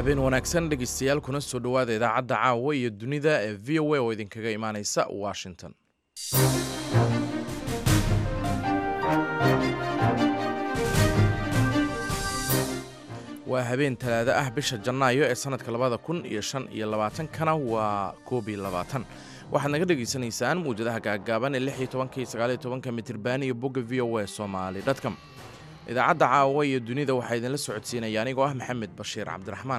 habeen wanaagsan dhegeystayaal kuna soo dhowaada idaacadda caawa iyo dunida ee v o a oo idinkaga imaaneysa washington waa habeen talaado ah bisha janaayo ee sanadka labada kun iyo shan iyo labaatankana waa koob iyo labaatan waxaad naga dhegaysanaysaan muwjadaha gaagaaban ee lix iyo tobanka iyo sagaal iyo tobanka mitirban iyo bogga v o a somali dotcom idaacadda caawa iyo dunida waxaa idinla socodsiinaya anigoo ah maxamed bashiir cabdiraxmaan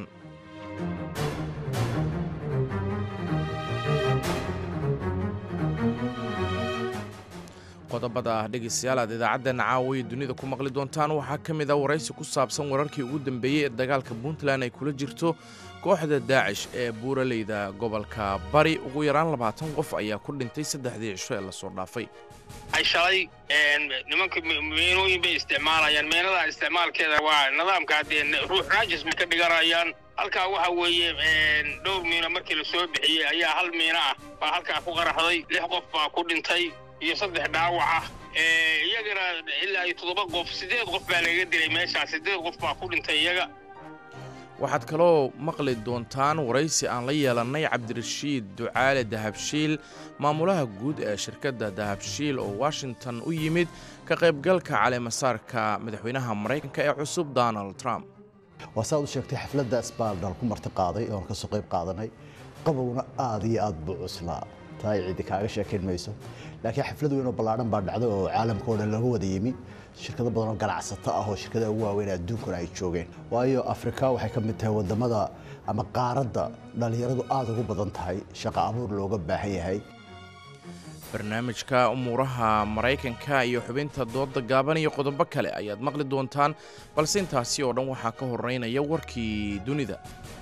qodobada dhegeystayaal aad idaacaddeena caawa iyo dunida ku maqli doontaan waxaa ka mid a waraysi ku saabsan wararkii ugu dambeeyey ee dagaalka puntland ay kula jirto kooxda daacish ee buuraleyda gobolka bari ugu yaraan labaatan qof ayaa ku dhintay saddexdii cisho ee lasoo dhaafay ay shalay nimanka meenooyin bay isticmaalayaan meenada isticmaalkeeda waa nidaamka haddee ruux raajis bay ka dhiganayaan halkaa waxa weeye dhowr miino markii la soo bixiyey ayaa hal miino ah baa halkaa ku qaraxday lix qof baa ku dhintay iyo saddex dhaawac ah iyagana ilaa iyo toddoba qof siddeed qof baa lagaga dilay meeshaas siddeed qof baa ku dhintay iyaga waxaad kaloo maqli doontaan waraysi aan la yeelannay cabdirashiid ducaale dahabshiil maamulaha guud ee shirkadda dahabshiil oo washington u yimid ka qaybgalka caleemasaarka madaxweynaha maraykanka ee cusub donald trump waa saaad u sheegtay xafladda sbaaldal ku marti qaaday oon ka soo qayb qaadanay qabowna aad iyo aad buu cuslaa taa ay cidi kaaga sheekayn mayso laakiin xaflad weyn oo ballaadhan baa dhacday oo caalamka oo dhan laga wada yimi shirkado badan oo ganacsato ah oo shirkadaha ugu waaweyn adduunkuna ay joogeen waayo afrika waxay ka mid tahay wadamada ama qaaradda dhallinyaradu aad ugu badan tahay shaqo abuur looga baahan yahay barnaamijka umuuraha maraykanka iyo xubinta dooda gaaban iyo qodobo kale ayaad maqli doontaan balse intaasi oo dhan waxaa ka horeynaya warkii dunida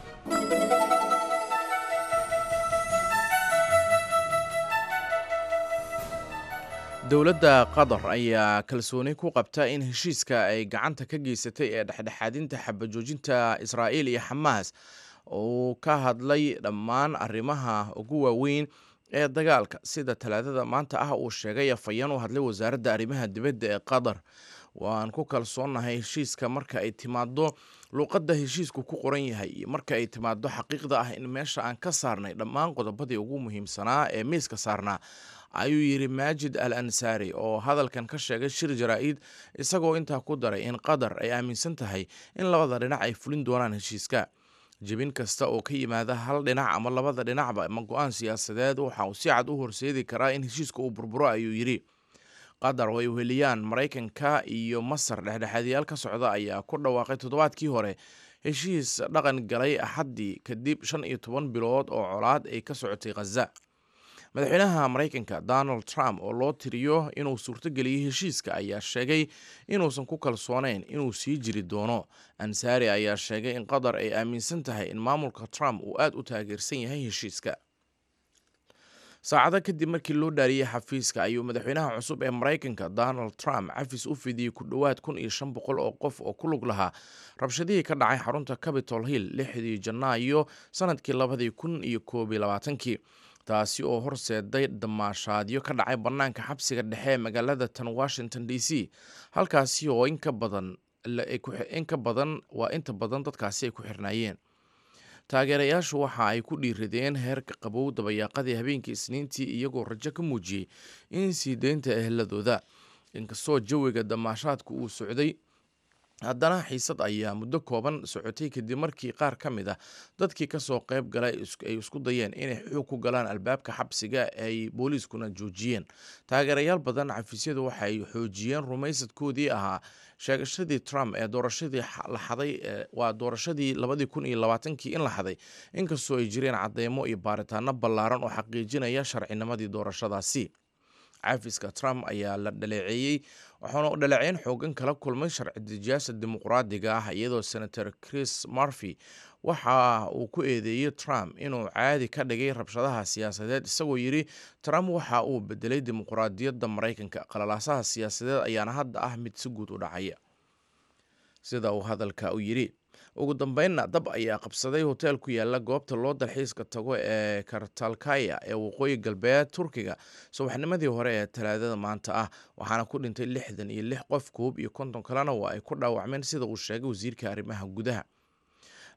dowladda qatar ayaa kalsooni ku qabta in heshiiska ay gacanta ka geysatay ee dhexdhexaadinta xabajoojinta israa'iil iyo xamaas uu ka hadlay dhammaan arrimaha ugu waaweyn ee dagaalka sida talaadada maanta ah uu sheegay afayeen u hadlay wasaaradda arrimaha dibadda ee qatar waan ku kalsoonnahay heshiiska marka ay timaado luuqadda heshiisku ku qoran yahay iyo marka ay timaado xaqiiqda ah in meesha aan ka saarnay dhammaan qodobadii ugu muhiimsanaa ee miiska saarnaa ayuu yidhi maajid al ansaari oo hadalkan ka sheegay shir jaraa'id isagoo intaa ku daray in qatar ay aaminsan tahay in labada dhinac ay fulin doonaan heshiiska jebin kasta oo ka yimaada hal dhinac ama labada dhinacba ama go-aan siyaasadeed waxa uu si cad u horseedi karaa in heshiiska uu burburo ayuu yidhi qatar oo ay uheliyaan maraykanka iyo masar dhexdhexaadiyaal ka socda ayaa ku dhawaaqay toddobaadkii hore heshiis dhaqan galay axaddii kadib shan iyo toban bilood oo colaad ay ka socotay khaza madaxweynaha maraykanka donald trump oo loo tiriyo inuu suurtogeliyey heshiiska ayaa sheegay inuusan ku kalsoonayn inuu sii jiri doono ansaari ayaa sheegay in qatar ay aaminsan tahay in maamulka trump uu aad u taageersan yahay heshiiska saacado kadib markii loo dhaariyey xafiiska ayuu madaxweynaha cusub ee maraykanka donald trump cafis u fidiyey ku dhowaad kun iyo shan boqol oo qof oo ku lug lahaa rabshadihii ka dhacay xarunta capitol hill lixdii janaayo sanadkii labadii kun iyo koob iyo labaatankii taasi oo horseeday damaashaadyo ka dhacay bannaanka xabsiga dhexe ee magaalada tan washington d c halkaasi oo inka badan in ka badan waa inta badan dadkaasi ay ku xirnaayeen taageerayaashu waxa ay ku dhiiradeen heerka qabow dabayaaqadii habeenkii isniintii iyagoo rajo ka muujiyey in sii deynta eheladooda inkastoo jawiga damaashaadku uu socday haddana xiisad ayaa muddo kooban socotay kadib markii qaar ka mid ah dadkii kasoo qayb galay ay isku dayeen inay xoog ku galaan albaabka xabsiga ay booliiskuna joojiyeen taageerayaal badan xafiisyadu waxay xoojiyeen rumaysadkoodii ahaa sheegashadii trump ee doorashadii la xaday waa doorashadii labadii kun iyo labaatankii in la xaday inkastoo ay jireen cadeymo iyo baaritaano ballaaran oo xaqiijinaya sharcinimadii doorashadaasi cafiska trump ayaa la dhaleeceeyey waxaana u dhaleeceyn xoogan kala kulmay sharci dejiyaasha dimuqraadiga ah iyadoo senator chris murphy waxa uu ku eedeeyey trump inuu caadi ka dhigay rabshadaha siyaasadeed isagoo yidhi trump waxa uu bedelay dimuqraadiyadda maraykanka qalalaasaha siyaasadeed ayaana hadda ah mid si guud u dhacaya sida uu hadalka u yidhi ugu dambeynna dab ayaa qabsaday hoteel ku yaala goobta loo dalxiiska tago ee kartalkaya ee waqooyi galbeed turkiga subaxnimadii hore ee talaadada maanta ah waxaana ku dhintay lixdan iyo lix qof koob iyo konton kalena waa ay ku dhaawacmeen sida uu sheegay wasiirka arrimaha gudaha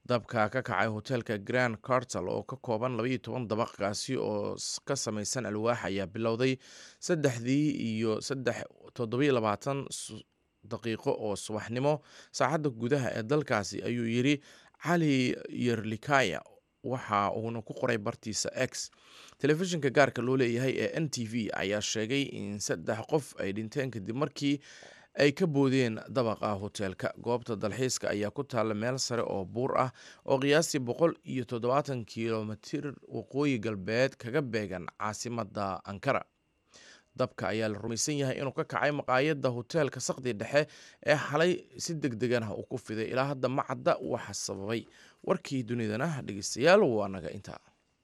dabka ka kacay hoteelka grand cartel oo ka kooban labaiyo toban dabaqkaasi oo ka samaysan alwaax ayaa bilowday saddexdii iyo saddex toddobiyo labaatan daqiiqo oo subaxnimo saacadda gudaha ee dalkaasi ayuu yidhi cali yerlikaya waxa uuna ku qoray bartiisa x telefishinka gaarka loo leeyahay ee n t v ayaa sheegay in saddex qof ay dhinteen kadib markii ay ka boodeen dabaqa hoteelka goobta dalxiiska ayaa ku taalla meel sare oo buur ah oo qiyaastii boqol iyo toddobaatan kilomitir waqooyi galbeed kaga beegan caasimadda ankara dabka ayaa la rumaysan yahay inuu ka kacay maqaayadda hoteelka saqdi dhexe ee xalay si deg deganah uu ku fiday ilaa hadda ma cadda waxa sababay warkii dunidana dhegeystayaal waa naga intaa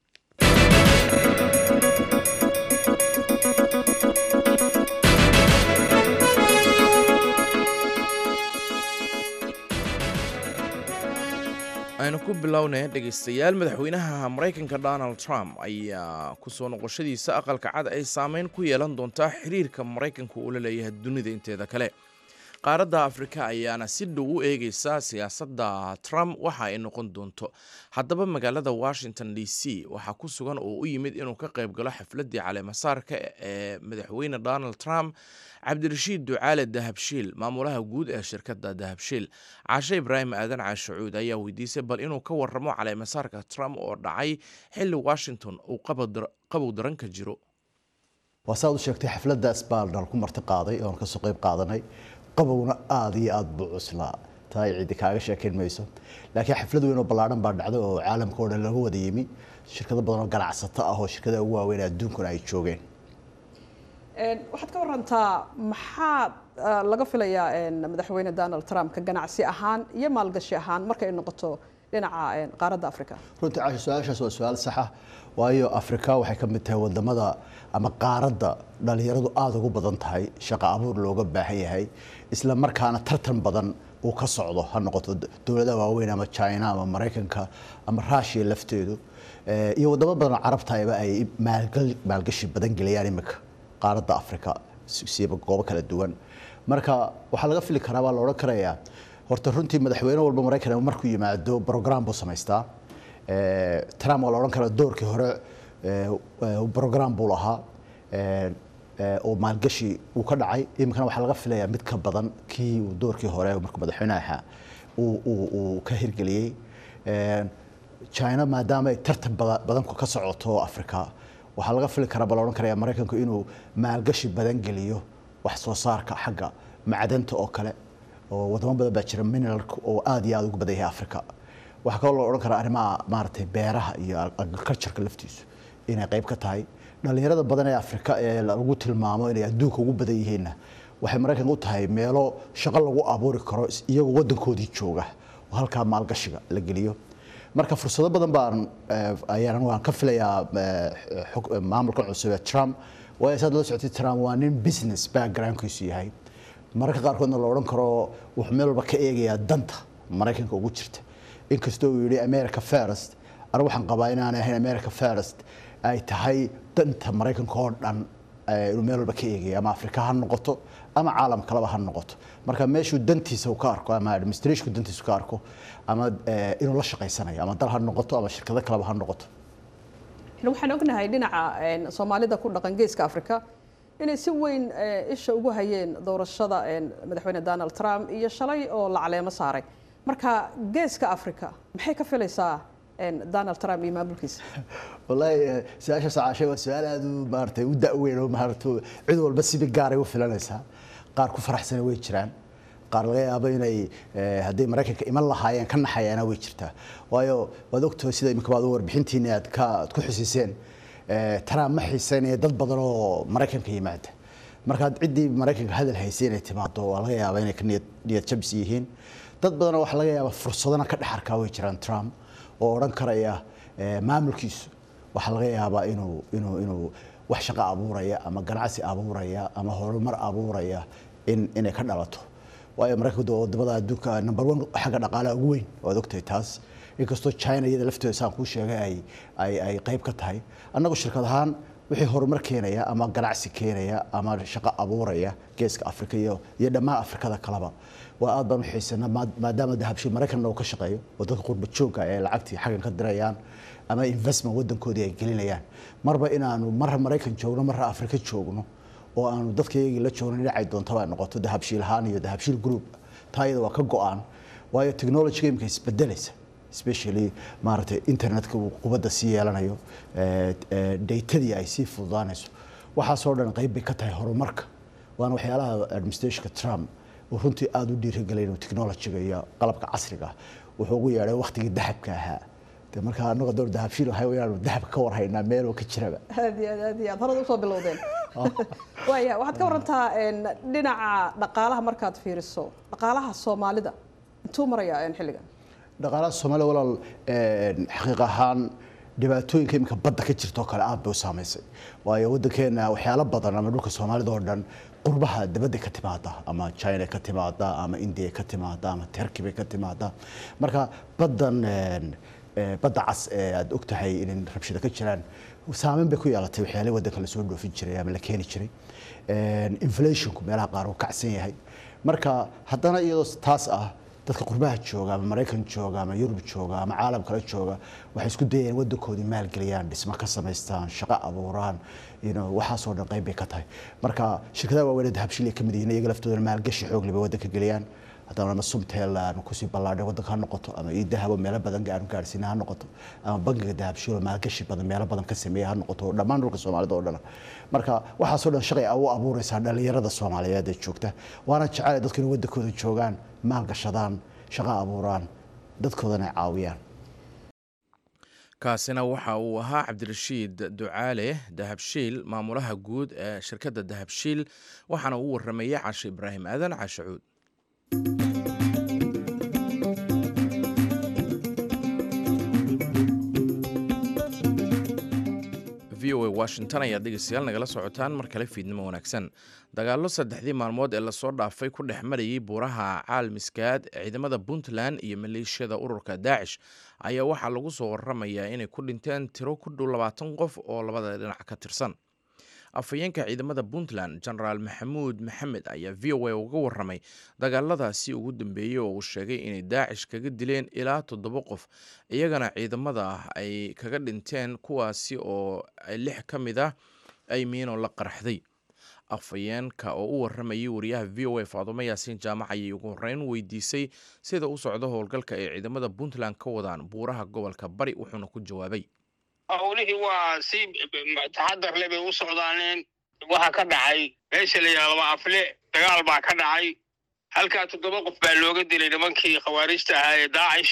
aynu ku bilownay dhegeystayaal madaxweynaha maraykanka donald trump ayaa kusoo noqoshadiisa aqalka cad ay saameyn ku yeelan doontaa xiriirka maraykanka uu la leeyahay dunida inteeda kale qaaradda afrika ayaana si dhow u eegeysa siyaasadda trump waxa ay noqon doonto haddaba magaalada washington d c waxaa ku sugan oo u yimid inuu ka qayb galo xafladdii caleemasaarka ee madaxweyne donald trump cabdirashiid ducaale dahabshiil maamulaha guud ee shirkadda dahabshiil caashe ibraahim aadan caashacuud ayaa weydiisay bal inuu ka waramo caleemasaarka trump oo dhacay xilli washington uu qabow daran ka jiro waa saad u sheegtay xafladda sbaaldal ku marti qaaday oon kasoo qayb qaadanay qabowna aada iyo aada buu cuslaa taa ay cidi kaaga sheekayn mayso laakiin xaflad weyn oo ballaadhan baa dhacday oo caalamka oo dhan laga wada yimi shirkado badan oo ganacsato ah oo shirkadaha ugu waaweyn adduunkuna ay joogeen waxaad ka warantaa maxaa laga filayaa madaxweyne donald trump ka ganacsi ahaan iyo maalgashi ahaan markay noqoto dhinaca qaaradda africa runtii caasha su-aashaas waa su-aal saxa waayo afrika waxay ka mid tahay wadamada ama qaaradda dhalinyaradu aada ugu badan tahay shaqo abuur looga baahan yahay isla markaana tartan badan uu ka socdo ha noqoto dowladaha waaweyn ama china ama maraykanka ama rushia lafteedu iyo wadamo badan oo carabtayba ay maalgashi badan geliyaan imika qaaradda africa siiba goobo kala duwan marka waxaa laga fili karaa baa la odhan karayaa horta runtii madaxweyne walba maraykan markuu yimaado brogram buu samaystaa trump waa la odhan karaa doorkii hore brogram buu lahaa oo maalgashi uu ka dhacay iminkana waxaa laga filayaa mid ka badan kii uu doorkii hore markuu madaxweyne ahaa uu ka hirgeliyey china maadaama ay tartan badan ka socoto africa waxaa laga fili karaa baa la odhan karaya maraykanku inuu maalgashi badan geliyo wax soo saarka xagga macdanta oo kale oo wadamo badan baa jira mineralka oo aada iyo aada ugu badan yahay africa waxaa kaloo la odhan karaa arrimaha maaragtay beeraha iyo agricultureka laftiisu inay qayb ka tahay dhalinyarada badan ee afrika ee lagu tilmaamo inay adduunka ugu badan yihiinna waxay maraykanka u tahay meelo shaqo lagu abuuri karo iyagoo wadankoodii jooga oo halkaa maalgashiga la geliyo marka fursado badan baan ayaan waan ka filayaa maamulka cusub ee trump waayo saad la socotay trump waa nin business backgroundkiisu yahay mararka qaarkoodna la odhan karo wuxuu meel walba ka eegayaa danta maraykanka ugu jirta inkastoo uu yidhi america first anigu waxaan qabaa inaanay ahayn america first ay tahay danta maraykanka oo dhan inuu meel walba ka eegaya ama afrika ha noqoto ama caalam kaleba ha noqoto marka meeshuu dantiisa uu ka arko ama administrationku dantiisa ka arko ama inuu la shaqaysanayo ama dal ha noqoto ama shirkado kaleba ha noqoto waxaan ognahay dhinaca soomaalida ku dhaqan geeska afrika inay si weyn isha ugu hayeen doorashada madaxweyne donald trump iyo shalay oo la caleemo saaray marka geeska africa maxay ka filaysaa donald trump iyo maamulkiisa wallaahi su-aasha sacaashay waa su-aal aada u maaratay u da-weyn oo maarata cid walba sibi gaaray u filanaysaa qaar ku faraxsana way jiraan qaar laga yaabo inay hadday maraykanka iman lahaayeen ka naxayaana way jirtaa waayo waad ogtahay sida imika baad warbixintiina aad ka aad ku xusiseen trump ma xiiseynaya dad badan oo maraykanka yimaada markaad ciddii maraykanka hadal haysay inay timaado waa laga yaabaa inay ka niyad niyad jabs yihiin dad badanoo waxaa laga yaabaa fursadana ka dhex arkaa way jiraan trump oo odhan karaya maamulkiisu waxaa laga yaabaa inuu inuu inuu wax shaqo abuuraya ama ganacsi abuuraya ama horumar abuuraya in inay ka dhalato waayo maraykanku wadamada adduunka number one xagga dhaqaalaha ugu weyn waad ogtahay taas inkastoo china iyada lafteeda saan kuu sheegay ay ay ay qayb ka tahay annagu shirkad ahaan wixii horumar keenaya ama ganacsi keenaya ama shaqo abuuraya geeska afrika iyo iyo dhammaan afrikada kaleba waa aad baan u xiisanaa maa- maadaama dahabshiil maraykanna uu ka shaqeeyo oo dadka qurba joogga ee lacagtii xaggan ka dirayaan ama investment wadankoodii ay gelinayaan marba inaanu marra maraykan joogno marra afrika joogno oo aanu dadka iyagii la joogno dhinacay doontaba ay noqoto dahabshiil ahaan iyo dahabshiil group taa iyada waa ka go-aan waayo technology imika isbedelaysa especially maaragtay internetka uu qubadda sii yeelanayo eh, eh, daytadii ay sii fududaanayso waxaasoo dhan qayb bay ka tahay horumarka waana waxyaalaha administrationka trump uu runtii aada u dhiirigelay inuu technologyga iyo qalabka casriga ah wuxuu ugu yeedhay waktigii dahabka ahaa de markaa annaga door dahabshiil waxay inaanu dahabka ka warhaynaa meel oo ka jiraba aad iyo aad aad iyo aad horada usoo bilowdeen waaya waxaad ka warantaa een, dhinaca dhaqaalaha markaad fiiriso dhaqaalaha soomaalida intuu marayaa een, xilligan dhaqaalaha soomaaliya walaal een, xaqiiq ahaan dhibaatooyinka iminka badda ka jirta oo kale aad bay u saamaysay waayo waddankeena waxyaalo badan ama dhulka soomaalida oo dhan qurbaha dibadda ka timaada ama china ka timaada ama india ka timaada ama turkey bay ka timaada marka baddan een, ee, badda cas ee aad og tahay in rabshado ka jiraan saameyn bay ku yeelatay waxyaalihii waddanka la soo dhoofin jiray ama la keeni jiray Een, inflationku meelaha qaar uu kacsan yahay marka haddana iyadoo taas ah dadka qurbaha jooga ama maraykan jooga ama yurub jooga ama caalam kale jooga waxay isku dayayaan waddankoodii maalgeliyaan dhismo ka samaystaan shaqo abuuraan you know, waxaasoo dhan qayb bay ka tahay marka shirkadaha waaweyn ee dahabshil ay ka mid yihiin iyaga laftooda maalgashi xoog leh bay waddanka geliyaan haddana ama sumtel aanu kusii ballaadhay waddanka ha noqoto ama ii dahabo meelo badan aanu gaarsiina ha noqoto ama bangiga dahabshil oo maalgashi badan meelo badan ka sameeya ha noqoto dhammaan dhulka soomaalida oo dhan marka waxaasoo dhan shaqay u abuuraysaa dhalinyarada soomaaliyeed ee joogta waana jecel dadku inay waddankooda joogaan maalgashadaan shaqo abuuraan dadkoodana ay caawiyaan kaasina waxa uu ahaa cabdirashiid ducaale dahabshiil maamulaha guud ee shirkadda dahabshiil waxaana uu waramayey cashe ibraahim aadan cashe cuud v o a washington ayaad dhegeystayaal nagala socotaan mar kale fiidnimo wanaagsan dagaallo saddexdii maalmood ee lasoo dhaafay ku dhex marayay buuraha caalmiskaad ciidamada puntland iyo maleeshiyada ururka daacish ayaa waxaa lagu soo waramayaa inay ku dhinteen tiro ku dhow labaatan qof oo labada dhinac ka tirsan afhayeenka ciidamada puntland genaraal maxamuud maxamed ayaa v o a uga waramay dagaaladaasi ugu dambeeyey oo uu sheegay inay daacish kaga dileen ilaa toddoba qof iyagana ciidamada ah ay kaga dhinteen kuwaasi oo lix ka mid ah ay miino la qarxday afhayeenka oo u waramayay wariyaha v o a faadumo yaasiin jaamac ayay ugu horeyn weydiisay sida u socdo howlgalka ay ciidamada puntland ka wadaan buuraha gobolka bari wuxuuna ku jawaabay howlihii waa si taxadar le bay u socdaaneen waxaa ka dhacay meesha la yidhahdo laba afle dagaal baa ka dhacay halkaa toddoba qof baa looga dilay nimankii khawaarijta ahaa ee daacish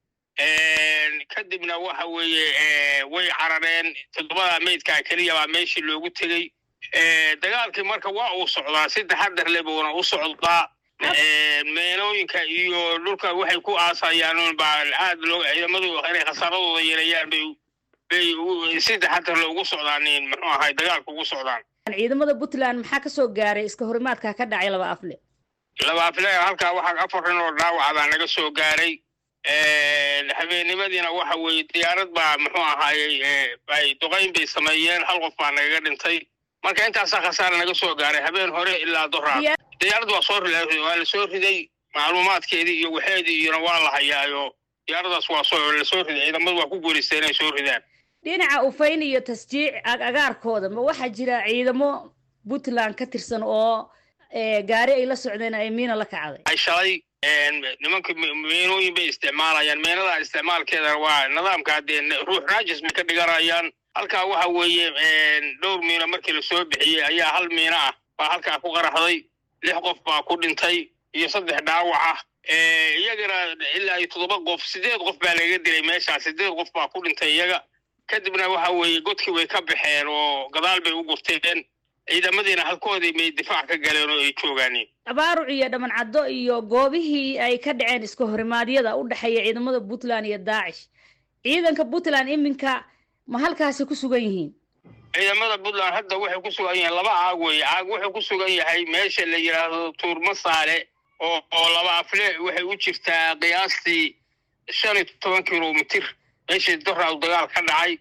kadibna waxa weeye way carareen toddobada meydkaa keliya baa meeshii loogu tegey dagaalkii marka waa uu socdaa si taxadar le buuna u socdaa meenooyinka iyo dhulka waxay ku aasayaan baa aad loo ciidamadu inay khasaaradooda yeelayaan bay bay si taxadar loogu socdaanin muxuu ahay dagaalka ugu socdaan ciidamada puntland maxaa ka soo gaaray iska horimaadka ka dhacay laba afle laba afle halkaa waxaa afar nin oo dhaawaca baa naga soo gaaray habeennimadiina waxa weeye diyaarad baa muxuu ahaayey ay duqayn bay sameeyeen hal qof baa nagaga dhintay marka intaasaa khasaara naga soo gaaray habeen hore ilaa doraa diyaarad waa soo waa la soo riday macluumaadkeedii iyo waxeedii iyona waa la hayaayo diyaaradaas waa soo la soo riday ciidamadu waa ku guulaystay inay soo ridaan dhinaca ufayn iyo tasjiic agaarkooda ma waxaa jira ciidamo puntland ka tirsan oo gaari ay la socdeen ay miina la kacday ay shalay nimanka meenooyin bay isticmaalayaan meenada isticmaalkeeda waa nidaamka dee ruux raajis bay ka dhiganayaan halkaa waxa weeye dhowr miino markii lasoo bixiyey ayaa hal miino ah baa halkaa ku qaraxday lix qof baa ku dhintay iyo saddex dhaawac ah iyagana ilaa iyo toddoba qof sideed qof baa laga dilay meeshaa sideed qof baa ku dhintay iyaga kadibna waxa weeye godkii way ka baxeen oo gadaal bay u gurteen ciidamadiina halkoodii may difaac ka galeen oo ay joogaaneen abaaruc iyo dhamancaddo iyo goobihii ay ka dhaceen iska horimaadyada u dhexeeya ciidamada puntland iyo daacish ciidanka puntland iminka ma halkaasi ku sugan yihiin ciidamada puntland hadda waxay ku sugan yihiin laba caag weeye caag wuxuu ku sugan yahay meesha la yidhaahdo tuurma saale oo oo laba afle waxay u jirtaa qiyaastii shan iyo toban kilomitir meeshii doraa dagaal ka dhacay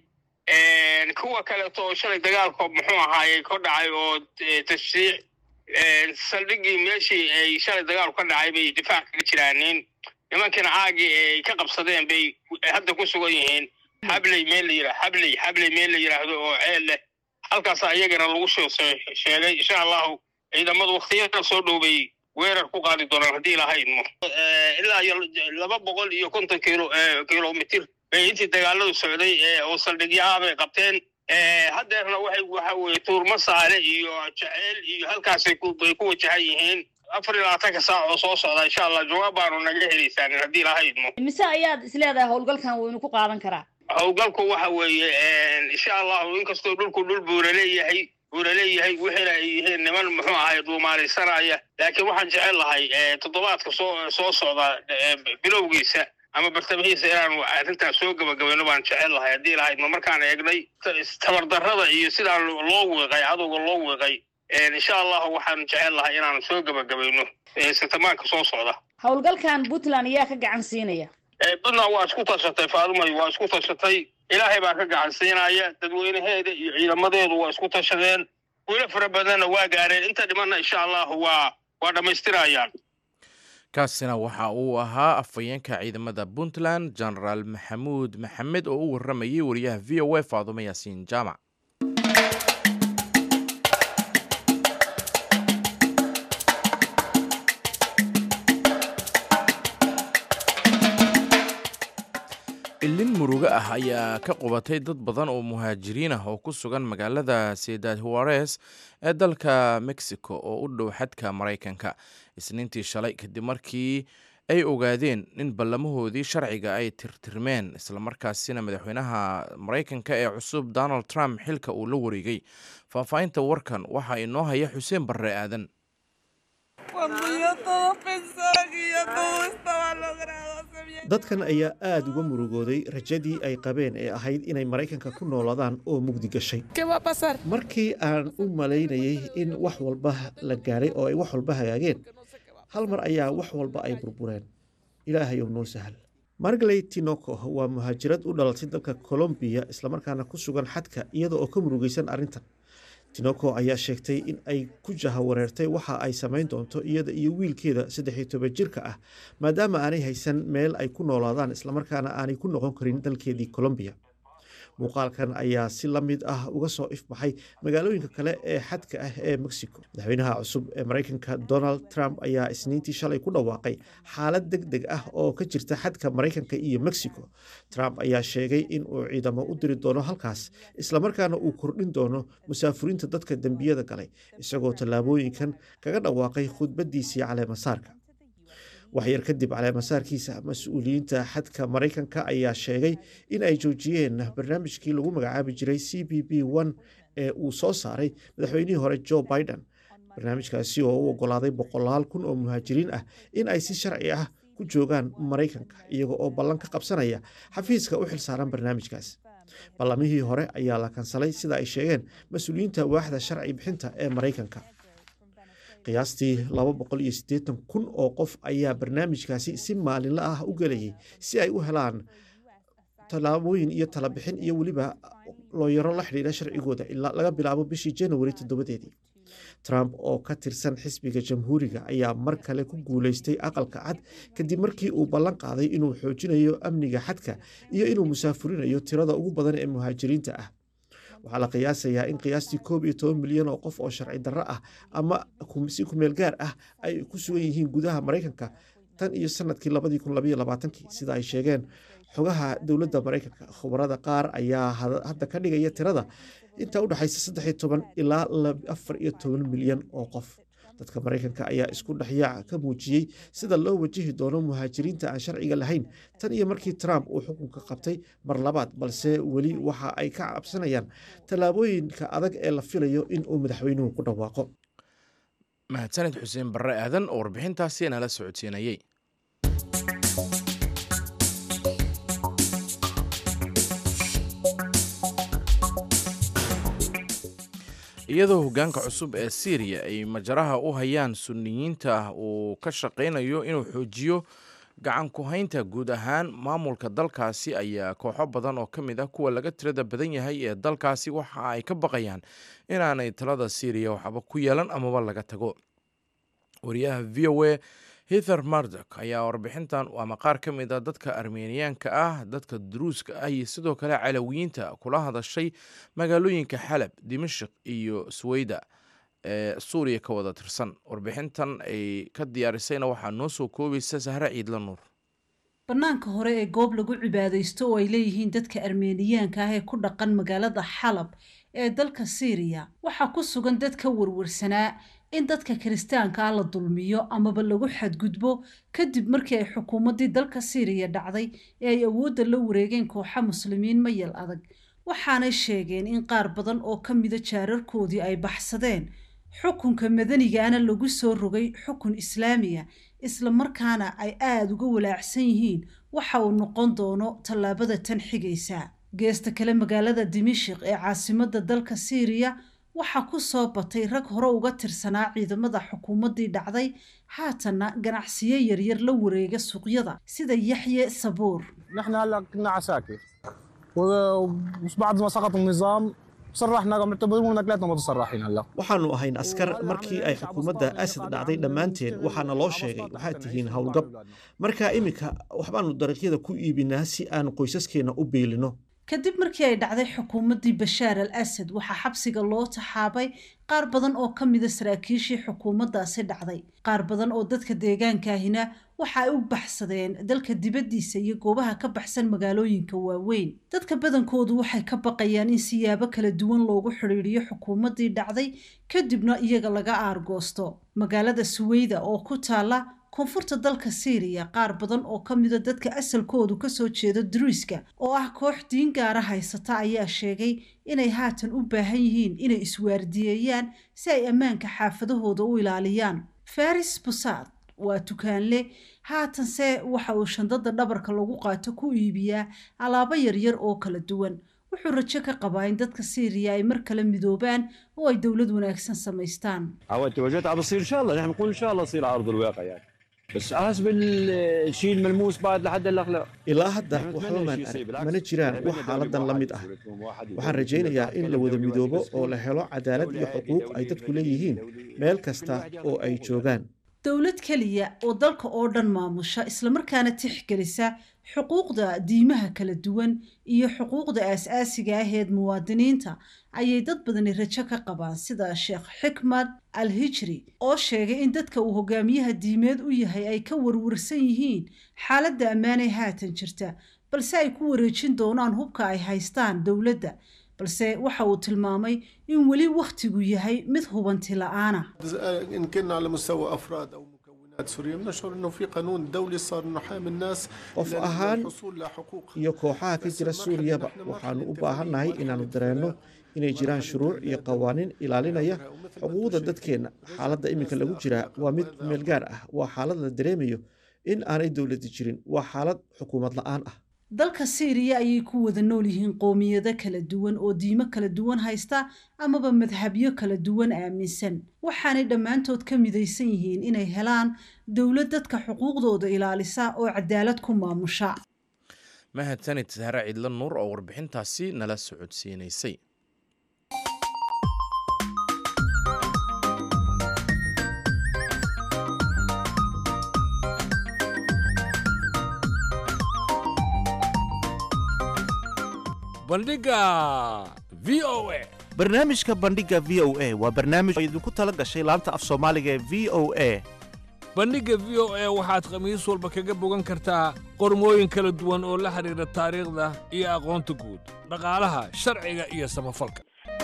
kuwa kaleeto oo shalay dagaalka muxuu ahaayey ka dhacay oo tashriic saldhiggii meeshii ay shalay dagaalku ka dhacay bay difaac kaga jiraanin nimankiina caagii ay ka qabsadeen bay hadda ku sugan yihiin xabley meel la yidhah xabley xabley meel la yidhaahdo oo ceel leh halkaasa iyagana lagu soo sheegay insha allahu ciidamadu waktiyada soo dhow bay weerar ku qaadi doonaan haddii lahaydmo ilaa iyo laba boqol iyo konton kilo kilomitir bay intii dagaaladu socday oo saldhigyaha bay qabteen haddeerna waxay waxa weye tuurma saale iyo jaceyl iyo halkaasay bay ku wajahan yihiin afar iyo labaatanka saac oo soo socda insha allah jawaab baanu naga helaysaan haddii lahaydmo mise ayaad isleedahay howlgalkan waynu ku qaadan karaa howlgalku waxa weeye insha allahu inkastoo dhulku dhul buura leeyahay buura leeyahay wixiina ay yihiin niman muxuu ahay dhuumaalaysanaya laakiin waxaan jecel lahay toddobaadka soo soo socda bilowgiisa ama bartamahiisa inaanu arrintaas soo gabagabayno baan jecel lahay haddii lahaydma markaan eegnay tabardarrada iyo sidaa loo wiiqay cadowga loo wiiqay insha allahu waxaan jecel lahay inaanu soo gabagabayno sitamaanka soo socda howlgalkan puntland ayaa ka gacan siinaya puntland waa isku tashatay faadumay waa isku tashatay ilaahay baa ka gacan siinaya dadweynaheeda iyo ciidamadeedu waa isku tashadeen weli fara badanna waa gaareen inta dhimanna insha allahu waa waa dhammaystirayaan kaasina waxa uu ahaa afhayeenka ciidamada puntland genaraal maxamuud maxamed oo u waramayay wariyaha v o a faadumo yaasiin jaamac ilin murugo ah ayaa ka qubatay dad badan oo muhaajiriin ah oo ku sugan magaalada sedad huares ee dalka mexico oo u dhow xadka maraykanka isniintii shalay kadib markii ay ogaadeen in ballamahoodii sharciga ay tirtirmeen islamarkaasina madaxweynaha maraykanka ee cusub donald trump xilka uu la wareegay faahfaahinta warkan waxaa inoo haya xuseen barre aadan dadkan ayaa aada uga murugooday rajadii ay qabeen ee ahayd inay maraykanka ku noolaadaan oo mugdi gashay markii aan u malaynayay in wax walba la gaadhay oo ay wax walba hagaageen hal mar ayaa wax walba ay burbureen ilaahayow noo sahal margley tinoco waa muhaajirad u dhalatay dalka colombiya islamarkaana ku sugan xadka iyada oo ka murugaysan arrintan tinoco ayaa sheegtay in ay ku jahawareertay waxa ay samayn doonto iyada iyo wiilkeeda saddex iyo toban jirka ah maadaama aanay haysan meel ay ku noolaadaan islamarkaana aanay ku noqon karin dalkeedii colombiya muuqaalkan ayaa si la mid ah uga soo ifbaxay magaalooyinka kale ee xadka ah ee mexico madaxweynaha cusub ee maraykanka donald trump ayaa isniintii shalay ku dhawaaqay xaalad deg deg ah oo ka jirta xadka maraykanka iyo mexico trump ayaa sheegay in uu ciidamo u diri doono halkaas islamarkaana uu kordhin doono musaafuriinta dadka dembiyada galay isagoo tallaabooyinkan kaga dhawaaqay khudbadiisii caleemasaarka waxyar kadib caleemasaarkiisa mas-uuliyiinta xadka maraykanka ayaa sheegay in ay joojiyeen barnaamijkii lagu magacaabi jiray c b b one ee uu soo saaray madaxweynihii hore joe biden barnaamijkaasi oo u ogolaaday boqolaal kun oo muhaajiriin ah in ay si sharci ah ku joogaan maraykanka iyaga oo ballan ka qabsanaya xafiiska u xilsaaran barnaamijkaas ballamihii hore ayaa la kansalay sida ay sheegeen mas-uuliyiinta waaxda sharci bixinta ee maraykanka qiyaastii laba boqol iyo siddeetan kun oo qof ayaa barnaamijkaasi si maalinla ah u gelayay si ay u helaan tallaabooyin iyo talabixin iyo weliba looyaro la xidhiidha sharcigooda ilaa laga bilaabo bishii januari toddobadeedii trump oo ka tirsan xisbiga jamhuuriga ayaa mar kale ku guuleystay aqalka cad kadib markii uu ballan qaaday inuu xoojinayo amniga xadka iyo inuu musaafurinayo tirada ugu badan ee muhaajiriinta ah waxaa la qiyaasayaa in qiyaastii koob iyo toban milyan oo qof oo sharci darro ah ama si kumeel gaar ah ay ku sugan yihiin gudaha maraykanka tan iyo sanadkii labadii kun labaiyo labaatankii sida ay sheegeen xogaha dowladda maraykanka khubarada qaar ayaa hadda ka dhigaya tirada intaa u dhexaysa saddex iyo toban ilaa afar iyo toban milyan oo qof dadka maraykanka ayaa isku dhexyaac ka muujiyey sida loo wajihi doono muhaajiriinta aan sharciga lahayn tan iyo markii trump uu xukunka qabtay mar labaad balse weli waxa ay ka cabsanayaan tallaabooyinka adag ee la filayo in uu madaxweynuhu ku dhawaaqo mahadsanid xuseen barre aadan oo warbixintaasi nala socodsiinayey iyadoo hoggaanka cusub ee syriya ay majaraha u hayaan sunniyiinta uu ka shaqaynayo inuu xoojiyo gacan ku-haynta guud ahaan maamulka dalkaasi ayaa kooxo badan oo ka mid ah kuwa laga tirada badan yahay ee dalkaasi waxa ay ka baqayaan inaanay talada syriya waxba ku yeelan amaba laga tago wariyaha v o a hither mardok ayaa warbixintan ama qaar ka mid a dadka armeniyaanka ah dadka duruuska ah iyo sidoo kale calawiyiinta kula hadashay magaalooyinka xalab dimashik iyo suweyda ee suuriya ka wada tirsan warbixintan ay ka diyaarisayna waxaa noo soo koobaysa sahre ciidla nuur bannaanka hore ee goob lagu cibaadaysto oo ay leeyihiin dadka armeniyaanka ah ee ku dhaqan magaalada xalab ee dalka siiriya waxaa ku sugan dad ka warwarsanaa in dadka kiristaanka ah la dulmiyo amaba lagu xadgudbo kadib markii ay xukuumaddii dalka siiriya dhacday ee ay awoodda la wareegeen kooxa muslimiin mayal adag waxaanay sheegeen in qaar badan oo ka mida jaararkoodii ay baxsadeen xukunka madanigaana lagu soo rogay xukun islaamiya isla markaana ay aada uga walaacsan yihiin waxa uu noqon doono tallaabada tan xigaysa geesta kale magaalada dimashik ee caasimadda dalka siiriya waxaa ku soo batay rag hore uga tirsanaa ciidamada xukuumaddii dhacday haatanna ganacsiyo yaryar la wareega suuqyada sida yaxye sabuur نحن هلا كنا عساكر وبعد ما سقط النظام صرحنا معتبرون كلاتنا متصرحين هلا waxaannu ahayn askar markii ay xukuumadda asad dhacday dhammaanteen waxaana loo sheegay waxaad tihiin howlgab marka iminka waxbaannu dariiqyada ku iibinaa si aan qoysaskeenna u biilino kadib markii ay dhacday xukuumaddii bashaar al asad waxaa xabsiga loo taxaabay qaar badan oo ka mida saraakiishii xukuumaddaasi dhacday qaar badan oo dadka deegaankaahina waxa ay u baxsadeen dalka dibaddiisa iyo goobaha ka baxsan magaalooyinka waaweyn dadka badankoodu waxay ka baqayaan in siyaabo kala duwan loogu xidhiidhiyo xukuumaddii dhacday kadibna iyaga laga aargoosto magaalada suweyda oo ku taala koonfurta dalka siiriya qaar badan oo ka mida dadka asalkoodu kasoo jeeda duruiska oo ah koox diin gaara haysata ayaa sheegay inay haatan u baahan yihiin inay iswaardiyeeyaan si ay ammaanka xaafadahooda u ilaaliyaan faris busaad waa tukaanle haatanse waxa uu shandada dhabarka lagu qaato ku iibiyaa alaabo yaryar oo kala duwan wuxuu rajo ka qabaa in dadka siiriya ay mar kale midoobaan oo ay dowlad wanaagsan samaystaan عودت وجدت بصير ان شاء الله نحن نقول ان شاء الله يصير على ارض الواقع يعني بس حسب الشيء الملموس بعد لحد هلا لا ilaa hadda waxba maan arag mana jiraan wax xaaladan la mid ah waxaan rajaynayaa in la wada midoobo oo la helo cadaalad iyo xuquuq ay dadku leeyihiin meel kasta oo ay joogaan dowlad keliya oo dalka oo dhan maamusha islamarkaana tixgelisa xuquuqda diimaha kala duwan iyo xuquuqda aas-aasiga aheed muwaadiniinta ayay dad badani rajo ka qabaan sida sheekh xikmad al hijri oo sheegay in dadka uu hogaamiyaha diimeed u yahay ay ka warwarsan yihiin xaaladda ammaanay haatan jirta balse ay ku wareejin doonaan hubka ay haystaan dowladda balse waxa uu tilmaamay in weli wakhtigu yahay mid hubanti la-aana إن كنا على مستوى أفراد أو مكونات سورية بنشعر أنه في قانون دولي صار نحامي الناس qof ahaan للحصول لحقوق iyo kooxaha ka jira suuriyaba waxaannu u baahannahay inaannu dareenno inay jiraan shuruuc iyo qawaaniin ilaalinaya xuquuqda dadkeenna xaaladda iminka lagu jiraa waa mid meel gaar ah waa xaalad la dareemayo in aanay dowladdi jirin waa xaalad xukuumad la-aan ah dalka siiriya ayay ku wada nool yihiin qoomiyado kala duwan oo diimo kala duwan haysta amaba madhabyo kala duwan aaminsan waxaanay dhammaantood ka midaysan yihiin inay helaan dowlad dadka xuquuqdooda ilaalisa oo cadaalad ku maamusha mahadsanid sahre ciidla nuur oo warbixintaasi nala socodsiinaysay bandhiga v o a barnaamijka bandhiga v o a waa barnaamij oo idinku tala gashay laanta af soomaaliga ee v o a bandhigga v o a waxaad khamiis walba kaga bogan kartaa qormooyin kala duwan oo la xidhiidha taariikhda iyo aqoonta guud dhaqaalaha sharciga iyo samafalka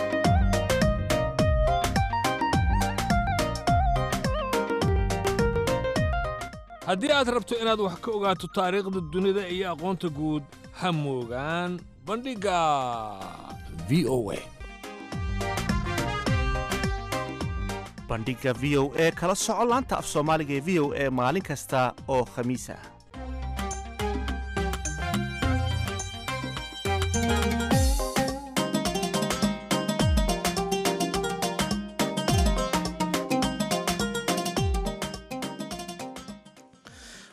haddii aad rabto inaad wax ka ogaato taariikhda dunida iyo aqoonta guud ha moogaan bandhigga v o a bandhiga v o a kala soco laanta af soomaaliga ee v o a maalin kasta oo khamiis ah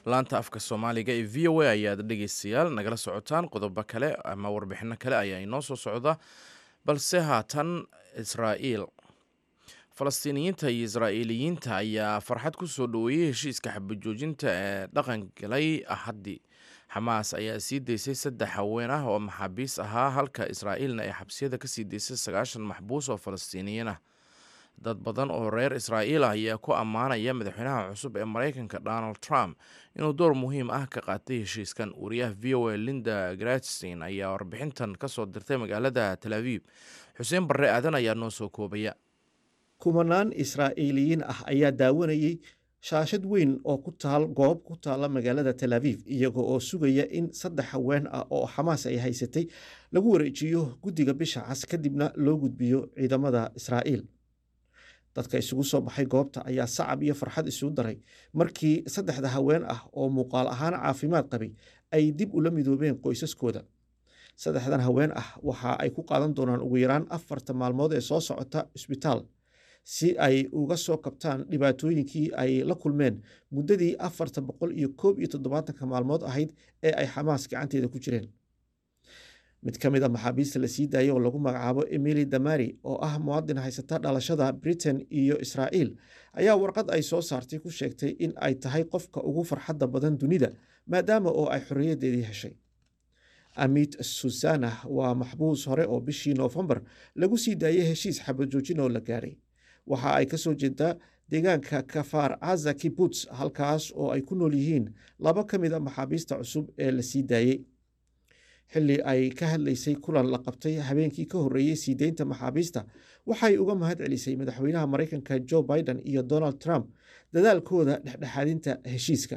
laanta afka soomaaliga ee v o a ayaad dhegeystayaal nagala socotaan qodobo kale ama warbixino kale ayaa inoo soo socda balse haatan israa'iil falastiiniyiinta iyo israa'iiliyiinta ayaa farxad ku soo dhoweeyey heshiiska xabajoojinta ee dhaqan galay axaddii xamaas ayaa sii daysay saddex haween ah oo maxaabiis ahaa halka israa'iilna ay xabsiyada kasii daysay sagaashan maxbuus oo falastiiniyiin ah dad badan oo reer israa'iil ah ayaa ku ammaanaya madaxweynaha cusub ee maraykanka donald trump inuu door muhiim ah ka qaatay heshiiskan wariyaha v o a linda gratstein ayaa warbixintan kasoo dirtay magaalada tel aviib xuseen barre aadan ayaa noo soo koobaya kumanaan israa'iiliyiin ah ayaa daawanayey shaashad weyn oo ku taal goob ku taala magaalada tel aviv iyaga oo sugaya in saddex haween ah oo xamaas ay haysatay lagu wareejiyo guddiga bisha cas kadibna loo gudbiyo ciidamada israa'iil dadka isugu soo baxay goobta ayaa sacab iyo farxad isugu daray markii saddexda haween ah oo muuqaal ahaan caafimaad qabay ay dib ula midoobeen qoysaskooda saddexdan haween ah waxa ay ku qaadan doonaan ugu yaraan afarta maalmood ee soo socota isbitaal si ay uga soo kabtaan dhibaatooyinkii ay la kulmeen muddadii afarta boqol iyo koob iyo toddobaatanka maalmood ahayd ee ay xamaas gacanteeda ku jireen mid ka mid a maxaabiista la sii daayay oo lagu magacaabo emili damari oo ah muwaadin haysata dhalashada britain iyo israa'iil ayaa warqad ay soo saartay ku sheegtay in ay tahay qofka ugu farxadda badan dunida maadaama oo ay xorriyaddeedii heshay amit susana waa maxbuus hore oo bishii noofembar lagu sii daayay heshiis xabajoojin oo la gaadhay waxa ay ka soo jeedaa deegaanka kafaar caza kibuts halkaas oo ay ku nool yihiin laba ka mid a maxaabiista cusub ee la sii daayey xilli ay ka hadlaysay kulan la qabtay habeenkii ka horreeyey sii deynta maxaabiista waxay uga mahad celisay madaxweynaha maraykanka joe biden iyo donald trump dadaalkooda dhexdhexaadinta heshiiska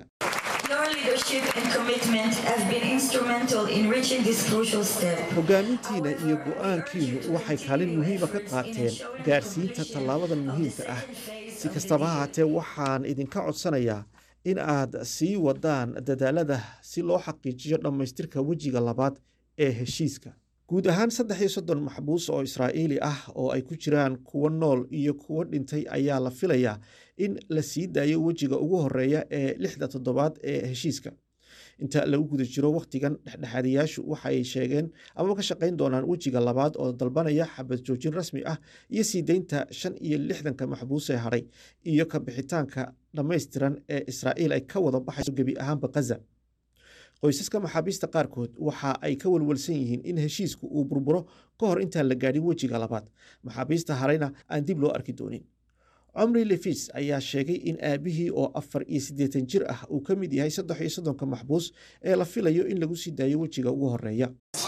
hogaamintiina iyo go-aankiinu waxay kaalin muhiima ka qaateen gaarsiinta tallaabadan muhiimka ah si kastaba haatee waxaan idinka codsanayaa in aad sii wadaan dadaalada si loo xaqiijiyo dhammaystirka wejiga labaad ee heshiiska guud ahaan saddex iyo soddon maxbuus oo israa'iili ah oo ay ku jiraan kuwo nool iyo kuwo dhintay ayaa la filayaa in la sii daayo wejiga ugu horreeya ee lixda toddobaad ee heshiiska inta lagu guda jiro wakhtigan dhexdhexaadayaashu waxay sheegeen amaba ka shaqayn doonaan wejiga labaad oo dalbanaya xabad joojin rasmi ah iyo sii deynta shan iyo lixdanka maxbuus ee hadhay iyo ka bixitaanka dhammaystiran ee israa'iil ay ka wada baxayso gebi ahaanba khaza qoysaska maxaabiista qaarkood waxa ay ka walwalsan yihiin in heshiisku uu burburo ka hor intaan la gaadhin wejiga labaad maxaabiista harayna aan dib loo arki doonin cumri lefis ayaa sheegay in aabihii oo afar iyo siddeetan jir ah uu ka mid yahay saddex iyo soddonka maxbuus ee la filayo in lagu sii daayo wejiga ugu horreeya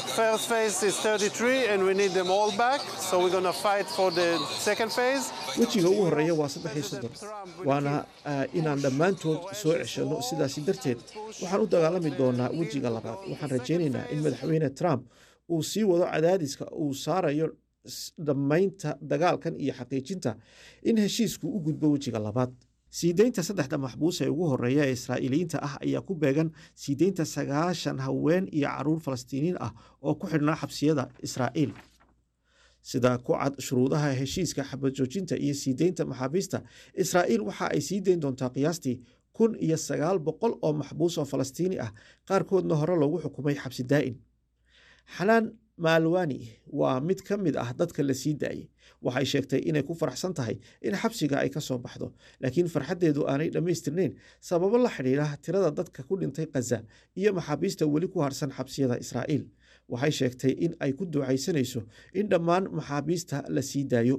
wejiga ugu horreeya waa saddex iyo soddon waana inaan dhammaantood soo ceshanno sidaasi darteed waxaan u dagaalami doonaa wejiga labaad waxaan rajaynaynaa in madaxweyne trump uu sii wado cadaadiska uu saarayo dhammaynta dagaalkan iyo xaqiijinta in heshiisku u gudbo wejiga labaad sii deynta saddexda maxbuus ee ugu horreeya ee israa'iiliyiinta ah ayaa ku beegan sii deynta sagaashan haween iyo caruur falastiiniin ah oo ku xidhnaa xabsiyada israa'iil sida ku cad shuruudaha heshiiska xabajoojinta iyo sii deynta maxaabiista israa'iil waxa ay sii deyn doontaa qiyaastii kun iyo sagaal boqol oo maxbuus oo falastiini ah qaarkoodna hore loogu xukumay xabsi daa'in xanaan maalwani waa mid ka mid ah dadka la sii daayey waxay sheegtay inay ku faraxsan tahay in xabsiga ay ka soo baxdo laakiin farxaddeedu aanay dhammaystirnayn sababo la xidhiidha tirada dadka ku dhintay khaza iyo maxaabiista weli ku harsan xabsiyada israa'iil waxay sheegtay in ay ku ducaysanayso in dhammaan maxaabiista la sii daayo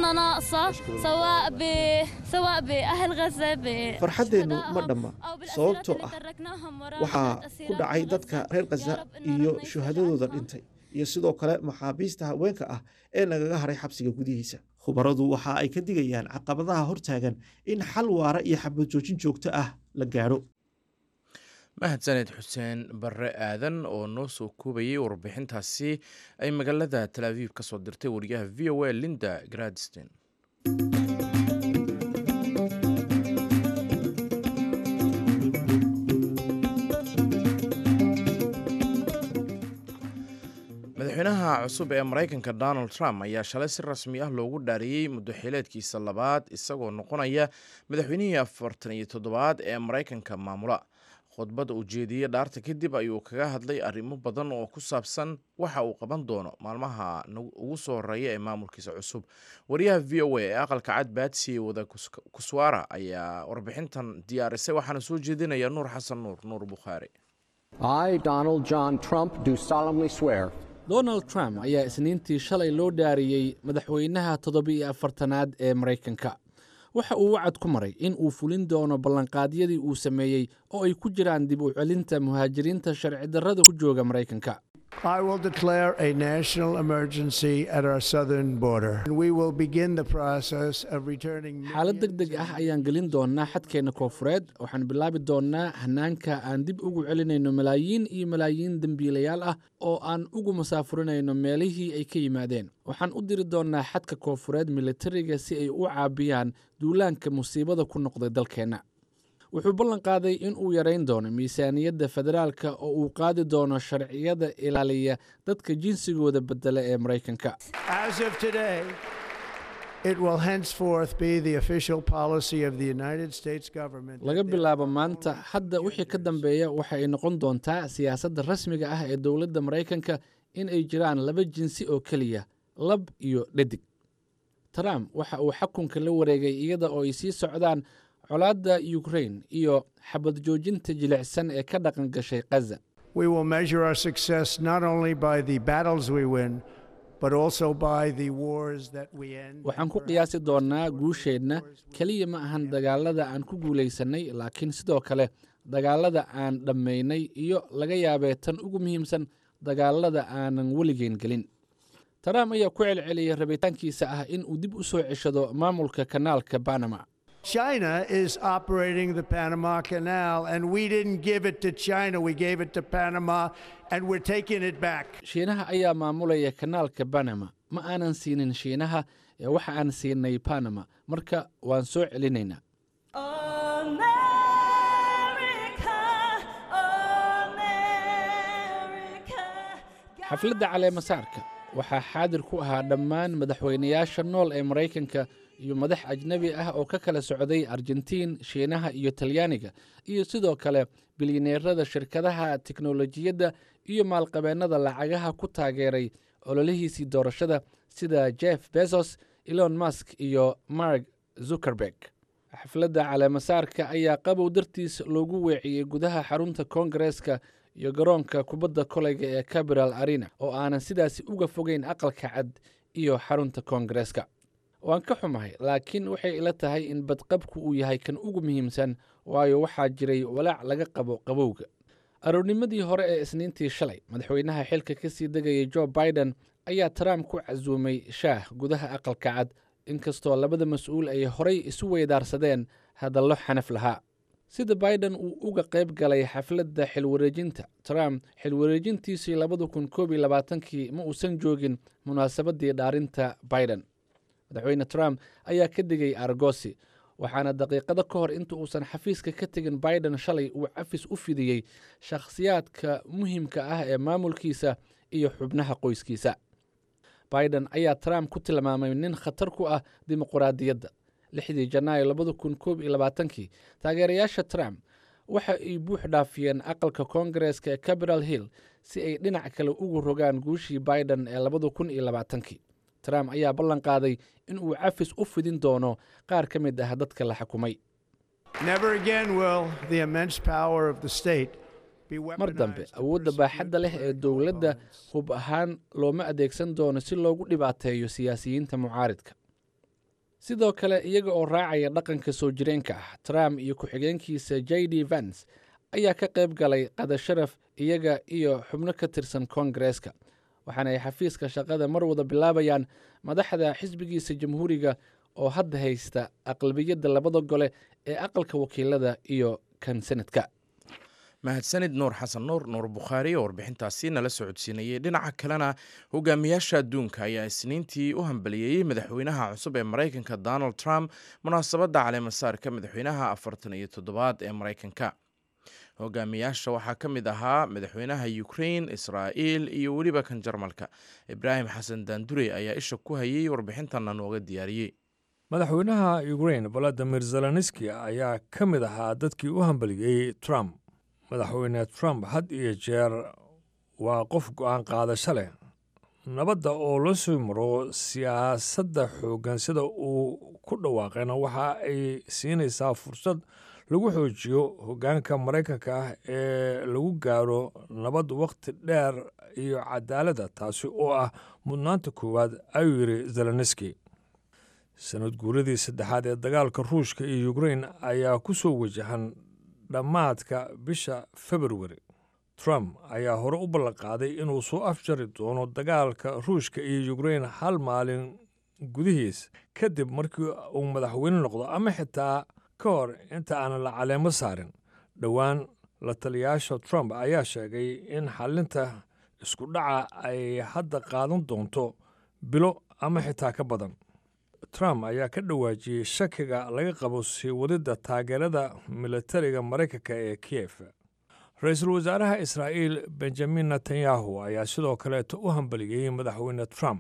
farxaddeennu ma dhamma sababtoo ah waxaa ku dhacay dadka reer khaza iyo shuhadadooda dhintay iyo sidoo kale maxaabiista haweenka ah ee nagaga haray xabsiga gudihiisa khubaradu waxa ay ka digayaan caqabadaha hortaagan in xal waara iyo xabad joojin joogto ah la gaadho mahadsaned xuseen barre aadan oo noo soo koobayay warbixintaasi ay magaalada tal aviib ka soo dirtay wariyaha v o a linda gradstein madaxweynaha cusub ee maraykanka donald trump ayaa shalay si rasmi ah loogu dhaariyey muddo xileedkiisa labaad isagoo noqonaya madaxweynihii afartan iyo toddobaad ee maraykanka maamula khudbadda uu jeediyey dhaarta kadib ayuu kaga hadlay arrimo badan oo ku saabsan waxa uu qaban doono maalmaha ugu soo horeeya ee maamulkiisa cusub wariyaha v o a ee aqalka cad baadsiye wada kuswaara ayaa warbixintan diyaarisay waxaana soo jeedinaya nuur xasan nuur nuur bukhaari donald trump ayaa isniintii shalay loo dhaariyey madaxweynaha toddobiiyo afartanaad ee maraykanka waxa uu wacad ku maray in uu fulin doono ballanqaadyadii uu sameeyey oo ay ku jiraan dib u celinta muhaajiriinta sharci darrada ku jooga maraykanka I will declare a national emergency at our southern border. We will begin the process of returning. xaalad deg deg ah ayaan gelin doonaa xadkeenna koofureed waxaan bilaabi doonnaa hannaanka aan dib ugu celinayno malaayiin iyo malaayiin dembiilayaal ah oo aan ugu masaafurinayno meelihii ay ka yimaadeen waxaan u diri doonnaa xadka koofureed militariga si ay u caabiyaan duulaanka musiibada ku noqday dalkeenna wuxuu ballan qaaday in uu yarayn doono miisaaniyadda federaalka oo uu qaadi doono sharciyada ilaaliya dadka jinsigooda bedela ee maraykanka As of today, it will henceforth be the official policy of the United States government. laga bilaabo maanta hadda wixii ka dambeeya waxa ay noqon doontaa siyaasadda rasmiga ah ee dowladda maraykanka in ay jiraan laba jinsi oo keliya lab iyo dhadig trump waxa uu xakunka la wareegay iyada oo ay sii socdaan colaadda ukrain iyo xabad joojinta jilicsan ee ka dhaqan gashay khaza We will measure our success not only by the battles we win, but also by the wars that we end. waxaan ku qiyaasi doonnaa guusheenna keliya ma ahan dagaalada aan ku guulaysannay laakiin sidoo kale dagaalada aan dhammaynay iyo laga yaabee tan ugu muhiimsan dagaalada aanan weligeen gelin trump ayaa ku celceliyay rabitaankiisa ah in uu dib u soo ceshado maamulka kanaalka banama China is operating the Panama Canal, and we didn't give it to China. We gave it to Panama, and we're taking it back. shiinaha ayaa maamulaya kanaalka banama ma aanan siinin shiinaha ee waxa aan siinay banama marka waan soo celinaynaa xafladda caleemasaarka waxaa xaadir ku ahaa dhammaan madaxweynayaasha nool ee maraykanka iyo madax ajnebi ah oo ka kala socday argentiin shiinaha iyo talyaaniga iyo sidoo kale bilyaneerada shirkadaha tiknolojiyadda iyo maalqabeennada lacagaha ku taageeray ololihiisii doorashada sida jeff bezos elon musk iyo mark zuckerberg xafladda caleemasaarka ayaa qabow dartiis loogu weeciyey gudaha xarunta koongareeska iyo garoonka kubadda koleyga ee capital arena oo aanan sidaasi uga fogeyn aqalka cad iyo xarunta koongareeska waan ka xumahay laakiin waxay ila tahay in badqabku uu yahay kan ugu muhiimsan waayo waxaa jiray walaac laga qabo qabowga aroornimadii hore ee isniintii shalay madaxweynaha xilka ka sii degayay jo biden ayaa trump ku casuumay shaah gudaha aqalka cad inkastoo labada mas-uul ay horay isu weydaarsadeen hadallo xanaf lahaa sida biden uu uga qayb galay xafladda xilwareejinta trump xilwareejintiisii labada kun koob iyo labaatankii ma uusan joogin munaasabaddii dhaarinta biden madaxweyne trump ayaa ka digay argosi waxaana daqiiqado ka hor inta uusan xafiiska ka tegin biden shalay uu cafis u fidiyey shakhsiyaadka muhiimka ah ee maamulkiisa iyo xubnaha qoyskiisa biden ayaa trump ku tilmaamay nin khatar ku ah dimuquraadiyadda lixdii janaayo labada kun koob iyo labaatankii taageerayaasha trump waxa ay buux dhaafiyeen aqalka koongareeska ee capital hill si ay dhinac kale ugu rogaan guushii biden ee labada kun iyo labaatankii trump ayaa ballan qaaday in uu cafis u fidin doono qaar ka mid ah dadka la xukumay Never again will the immense power of the state be mar dambe awoodda baaxadda leh ee dowladda hub ahaan looma adeegsan doono si loogu dhibaateeyo siyaasiyiinta mucaaridka sidoo kale iyaga oo raacaya dhaqanka soo jireenka ah trump iyo ku-xigeenkiisa j d vance ayaa ka qayb galay qadasharaf iyaga iyo xubno ka tirsan koongareeska waxaana ay xafiiska shaqada mar wada bilaabayaan madaxda xisbigiisa jamhuuriga oo hadda haysta aqlabiyadda labada gole ee aqalka wakiilada iyo kan senadka mahadsanid nuur xasan nuur nuur bukhaari oo warbixintaasi nala socodsiinayay dhinaca kalena hogaamiyaasha adduunka ayaa isniintii u hambaliyeeyey madaxweynaha cusub ee maraykanka donald trump munaasabadda caleemasaarka madaxweynaha afartan iyo toddobaad ee maraykanka hogaamiyaasha waxaa ka mid ahaa madaxweynaha ukrain israa'iil iyo weliba kan jarmalka ibraahim xasan daandure ayaa isha ku hayay warbixintana nooga diyaariyey madaxweynaha ukrain valadimir zelenski ayaa ka mid ahaa dadkii u hambaliyey trump madaxweyne trump had iyo jeer waa qof go'aan qaadasho leh nabadda oo la soo maro siyaasadda xooggan sida uu ku dhawaaqayna waxa ay siinaysaa fursad lagu xoojiyo hoggaanka maraykanka ah ee lagu gaaro nabad wakhti dheer iyo cadaaladda taasi oo ah mudnaanta koowaad ayuu yidhi zelenski sanad guuradii saddexaad ee dagaalka ruushka iyo ukrain ayaa ku soo wajahan dhammaadka bisha februari trump ayaa hore u ballanqaaday inuu soo afjari doono dagaalka ruushka iyo ukrain hal maalin gudihiis kadib markii uu madaxweyne noqdo ama xitaa ka hor inta aanan la caleemo saarin dhowaan la taliyaasha trump ayaa sheegay in xallinta isku dhaca ay hadda qaadan doonto bilo ama xitaa ka badan trump ayaa ka dhawaajiyey shakiga laga qabo sii wadidda taageerada militariga maraykanka ee kiyef ra-iisul wasaaraha israa'iil benjamin netanyahu ayaa sidoo kaleeto u hambaliyey madaxweyne trump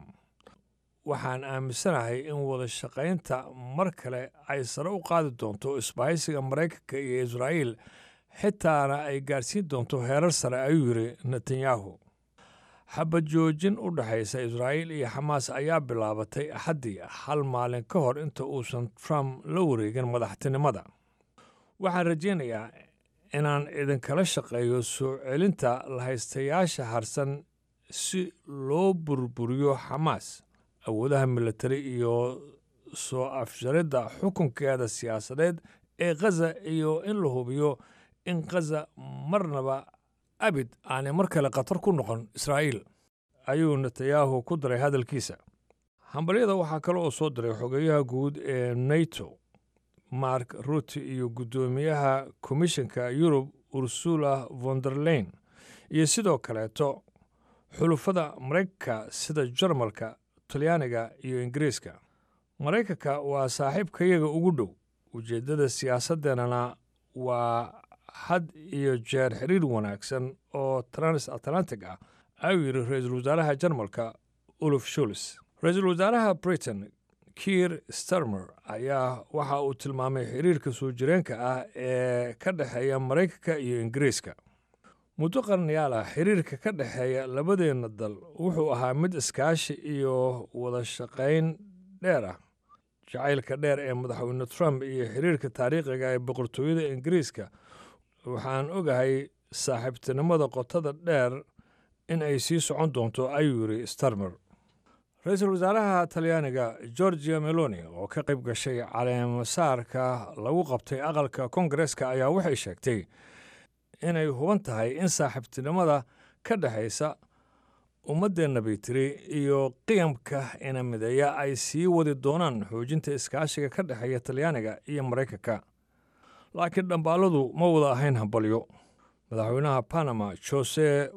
waxaan aaminsanahay in wada shaqaynta mar kale ay sare u qaadi doonto isbahaysiga maraykanka iyo israa'iil xitaana ay gaarsiin doonto heerar sare ayuu yidhi netanyahu xabad joojin u dhexaysa israa'iil iyo xamaas ayaa bilaabatay axaddii hal maalin ka hor inta uusan trump la wareegin madaxtinimada waxaan rajaynayaa inaan idinkala shaqeeyo soo celinta lahaystayaasha harsan si loo burburiyo xamaas awoodaha militari iyo soo afjaridda xukunkeeda siyaasadeed ee khaza iyo in la hubiyo in khaza marnaba abid aanay mar kale khatar ku noqon israa'iil ayuu netanyahu ku daray hadalkiisa hambalyada waxaa kale oo soo diray xogeyaha guud ee nato mark rutte iyo guddoomiyaha komishanka yurub ursula vonderlein iyo sidoo kaleeto xulufada maraykanka sida jarmalka talyaaniga iyo ingiriiska maraykanka waa saaxiibkayaga ugu dhow ujeeddada siyaasaddeenana waa had iyo jeer xiriir wanaagsan oo trans atlantic ah ayuu yidhi ra-iisul wasaaraha jarmalka uluf shuls ra-iisul wasaaraha britain kiir starmer ayaa waxa uu tilmaamay xiriirka soo jireenka ah ee ka dhexeeya maraykanka iyo ingiriiska muddo qarnayaal ah xiriirka ka dhexeeya labadeenna dal wuxuu ahaa mid iskaashi iyo wada shaqayn dheer ah jacaylka dheer ee madaxweyne trump iyo xiriirka taariikhiga ee boqortooyada ingiriiska waxaan ogahay saaxiibtinimada qotada dheer in ay sii socon doonto ayuu yidhi starmer ra-iisul wasaaraha talyaaniga georgia meloni oo ka qayb gashay caleemasaarka lagu qabtay aqalka kongareska ayaa waxay sheegtay inay huban tahay in saaxiibtinimada ka dhexaysa ummaddeenna baytiri iyo qiyamka ina mideeya ay sii wadi doonaan xoojinta iskaashiga ka dhexeeya talyaaniga iyo maraykanka laakiin dhambaaladu ma wada ahayn hambalyo madaxweynaha panama jose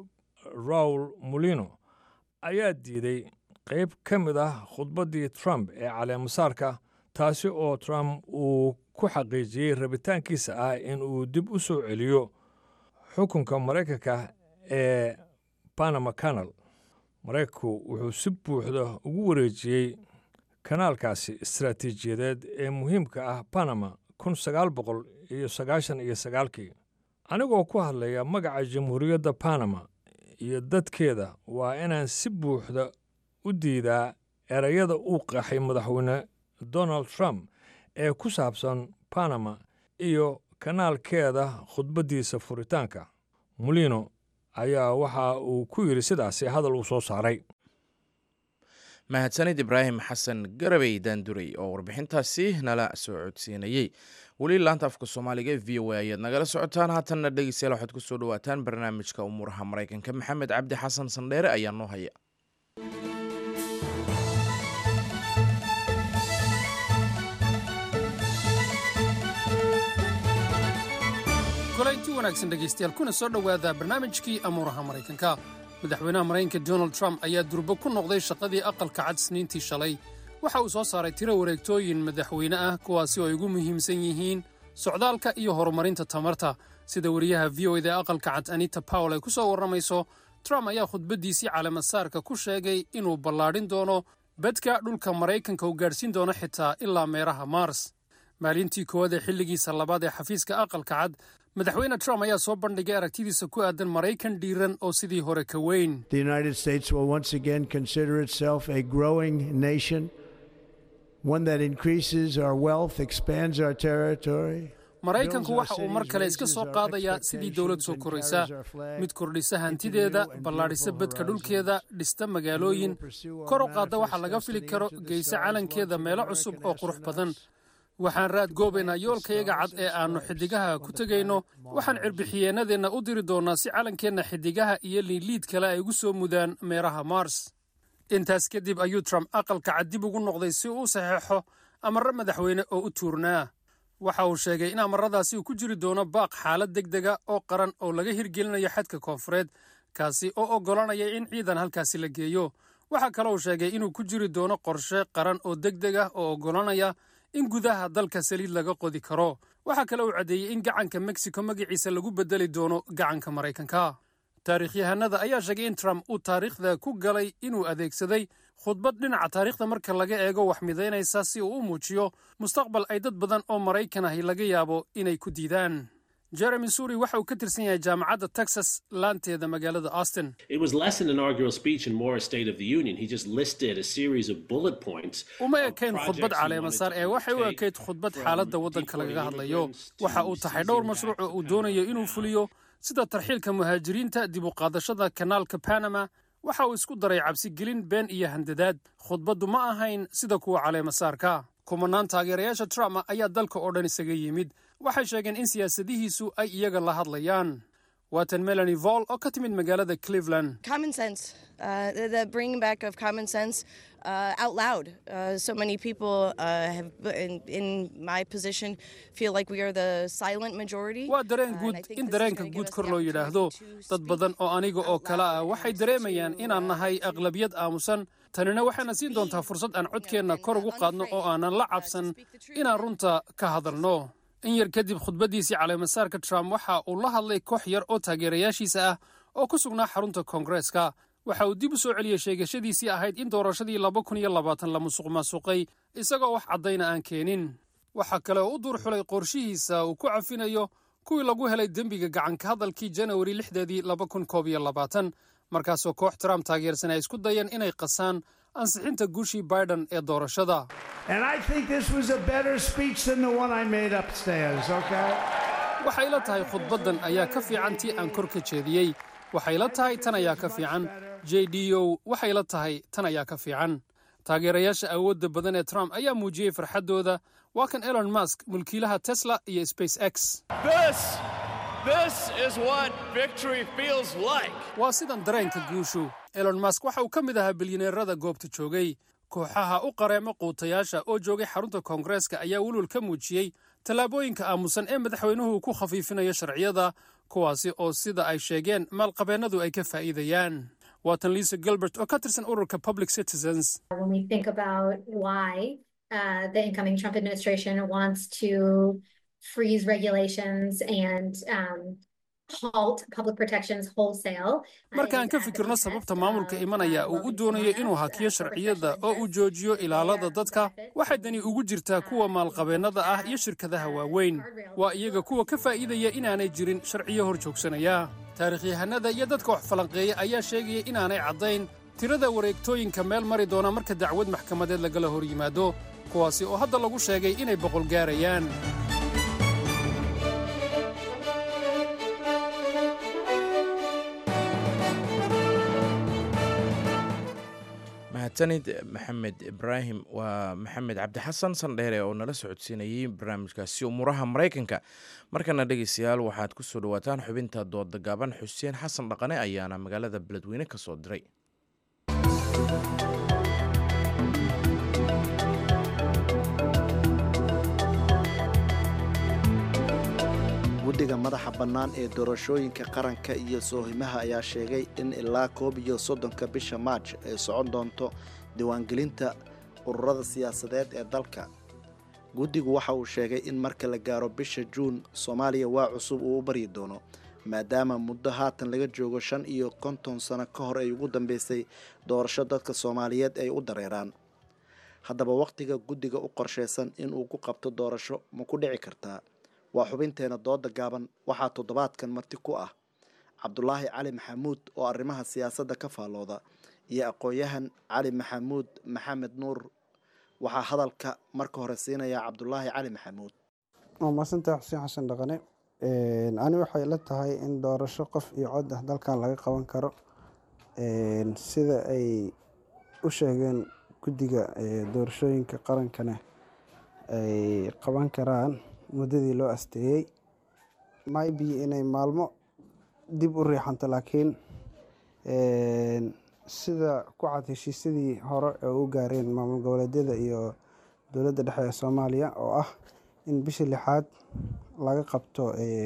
raul molino ayaa diiday qayb ka mid ah khudbaddii trump ee caleemasaarka taasi oo trump uu ku xaqiijiyey rabitaankiisa ah in uu dib u soo celiyo xukunka maraykanka ee panama canal maraykanku wuxuu si buuxda ugu wareejiyey kanaalkaasi istaraatiijiyadeed ee muhiimka ah panama kun sagaal boqol iyo sagaashan iyo sagaalkii anigoo ku hadlaya magaca jamhuuriyadda panama iyo dadkeeda waa inaan si buuxda u diidaa erayada uu qaxay madaxweyne donald trump ee ku saabsan panama iyo kanaalkeeda khudbaddiisa furitaanka molino ayaa waxa uu ku yidhi sidaasi hadal uu soo saaray mahadsanid ibraahim xasan garabey daanduray oo warbixintaasi nala soo codsiinayey weli laanta afka soomaaliga v o a ayaad nagala socotaan haatanna dhegeystayaal waxaad ku soo dhawaataan barnaamijka umuuraha maraykanka maxamed cabdi xasan sandheere ayaa noo haya kulanti wanaagsan dhegaystayaal kuna soo dhowaada barnaamijkii amuuraha maraykanka madaxweynaha maraykanka donald trump ayaa durbo ku noqday shaqadii aqalka cad sniintii shalay waxa uu soo saaray tiro wareegtooyin madaxweyne ah kuwaasi oo ay ugu muhiimsan yihiin socdaalka iyo horumarinta tamarta sida wariyaha v o eda ee aqalka cad anita powell ay ku soo warramayso trump ayaa khudbaddiisii caleemasaarka ku sheegay inuu ballaadhin doono bedka dhulka maraykanka uu gaadhsiin doono xitaa ilaa meeraha mars maalintii koowaad ee xilligiisa labaad ee xafiiska aqalka cad madaxweyne trump ayaa soo bandhigay aragtidiisa ku aadan maraykan dhiiran oo sidii hore ka weyn The United States will once again consider itself a growing nation, one that increases our wealth, expands our territory. maraykanku waxa uu mar kale iska soo qaadayaa sidii dowlad soo koraysa mid kordhisa hantideeda ballaadhisa bedka dhulkeeda dhista magaalooyin kor u qaadda waxa laga fili karo geysa calankeeda meelo cusub oo qurux badan waxaan raad goobaynaa yoolkayaga cad ee aannu xiddigaha ku tegayno waxaan cirbixiyeenadeenna u diri doonnaa si calankeenna xiddigaha iyo liidliid kale ay ugu soo mudaan meeraha mars intaas kadib ayuu trump aqalka cad dib ugu noqday si uu u saxeexo amarro madaxweyne oo u tuurnaa waxa uu sheegay in amaradaasi uu ku jiri doono baaq xaalad deg dega oo qaran oo laga hirgelinayo xadka koonfureed kaasi oo oggolanaya in ciidan halkaasi la geeyo waxaa kale uu sheegay inuu ku jiri doono qorshe qaran oo deg deg ah oo oggolanaya in gudaha dalka saliid laga qodi karo waxaa kale uu caddeeyey in gacanka mexico magaciisa lagu beddeli doono gacanka maraykanka taariikhyahanada ayaa sheegay in trump uu taariikhda ku galay inuu adeegsaday khudbad dhinaca taariikhda marka laga eego wax midaynaysa si uu u muujiyo mustaqbal ay dad badan oo maraykan ahi laga yaabo inay ku diidaan jeremy suri waxa uu ka tirsan yahay jaamacadda texas laanteeda magaalada austin It was less an inaugural speech and more a State of the Union. He just listed a series of bullet points. uma ekayn khudbad caleemasaar ee waxay u ekayd khudbad xaaladda waddanka lagaga hadlayo waxa uu tahay dhowr mashruuc oo uu doonayo inuu fuliyo sida tarxiilka muhaajiriinta dib u qaadashada kanaalka panama waxa uu isku daray cabsigelin been iyo handadaad khudbaddu ma ahayn sida kuwa caleemasaarka kumanaan taageerayaasha trump ayaa dalka oo dhan isaga yimid waxay sheegeen in siyaasadihiisu ay iyaga la hadlayaan waatan melanie vol oo ka timid magaalada cleveland common sense, uh, the, the bringing back of common sense uh, out loud. Uh, so many people uh, have, in, in my position, feel like we are the silent majority. waa dareen guud in dareenka guud kor loo yidhaahdo dad badan oo aniga oo kale ah waxay dareemayaan inaan nahay aqlabiyad aamusan tanina waxayna siin doontaa fursad aan codkeenna kor ugu qaadno oo aanan la cabsan inaan runta ka hadalno in yar kadib khudbaddiisii caleemasaarka trump waxa uu la hadlay koox yar oo taageerayaashiisa ah oo ku sugnaa xarunta koongareeska waxa uu dib u soo celiyey sheegashadiisii ahayd in doorashadii laba kun iyo labaatan la musuq maasuqay isagoo wax caddayna aan keenin waxaa kale oo u duur xulay qorshihiisa uu ku cafinayo kuwii lagu helay dembiga gacanka hadalkii janawari lixdeedii laba kun koob iyo labaatan markaasoo koox trump taageersan ay isku dayeen inay qasaan ansixinta guushii biden ee doorashada And I think this was a better speech than the one I made upstairs, okay? waxay la tahay khudbaddan ayaa ka fiican tii aan kor ka jeediyey waxay la tahay tan ayaa ka fiican j d o waxay la tahay tan ayaa ka fiican taageerayaasha awoodda badan ee trump ayaa muujiyey farxaddooda waa kan elon musk mulkiilaha tesla iyo space x This, this is what victory feels like. waa sidan dareenka guushu elon musk waxa uu ka mid ahaa bilyaneerada goobta joogay kooxaha u qareema quutayaasha oo joogay xarunta koongareeska ayaa welwel ka muujiyey tallaabooyinka aamusan ee madaxweynuhu ku khafiifinayo sharciyada kuwaasi oo sida ay sheegeen maalqabeennadu ay ka faa'iidayaan waatan lisa gilbert oo ka tirsan ururka public citizens when we think about why uh, the incoming Trump administration wants to freeze regulations and um, halt public protections wholesale. markaan ka fikirno sababta maamulka imanaya uu u doonayo inuu hakiyo sharciyada oo uu joojiyo ilaalada dadka waxay dani ugu jirtaa kuwa maalqabeennada ah iyo shirkadaha waaweyn waa iyaga kuwa ka faa'iidaya inaanay jirin sharciyo hor joogsanaya taarikhyahanada iyo dadka wax falanqeeya ayaa sheegaya inaanay caddayn tirada wareegtooyinka meel mari doona marka dacwad maxkamadeed lagala hor yimaado kuwaasi oo hadda lagu sheegay inay boqol gaarayaan mahadsanid maxamed ibraahim waa maxamed cabdi xasan sandheere oo nala socodsiinayey barnaamijkaasi umuuraha maraykanka markana dhegeystayaal waxaad ku soo dhowaataan xubinta dooda gaaban xuseen xasan dhaqane ayaana magaalada beledweyne ka soo diray guddiga madaxa bannaan ee doorashooyinka qaranka iyo soohimaha ayaa sheegay in ilaa koob iyo soddonka bisha maaj ay socon doonto diiwaangelinta ururada siyaasadeed ee dalka guddigu waxa uu sheegay in marka la gaaro bisha juun soomaaliya waa cusub uu u baryi doono maadaama muddo haatan laga joogo shan iyo konton sano ka hor ay ugu dambeysay doorasho dadka soomaaliyeed ay u dareeraan haddaba wakhtiga guddiga u qorshaysan inuu ku qabto doorasho ma ku dhici kartaa waa xubinteena dooda gaaban waxaa toddobaadkan marti ku ah cabdulaahi cali maxamuud oo arrimaha siyaasadda ka faallooda iyo aqoon-yahan cali maxamuud maxamed nuur waxaa hadalka marka hore siinaya cabdulaahi cali maxamuud waa mahadsantahay xuseen xasan dhaqane ani waxay la tahay in doorasho qof iyo cod ah dalkan laga qaban karo sida ay u sheegeen guddiga doorashooyinka qarankana ay qaban karaan muddadii loo asteeyey maybe inay maalmo dib u riixanto laakiin sida ku cad heshiisyadii hore ee u gaareen maamul goboleedyada iyo dowladda dhexe ee soomaaliya oo ah in bishii lixaad laga qabto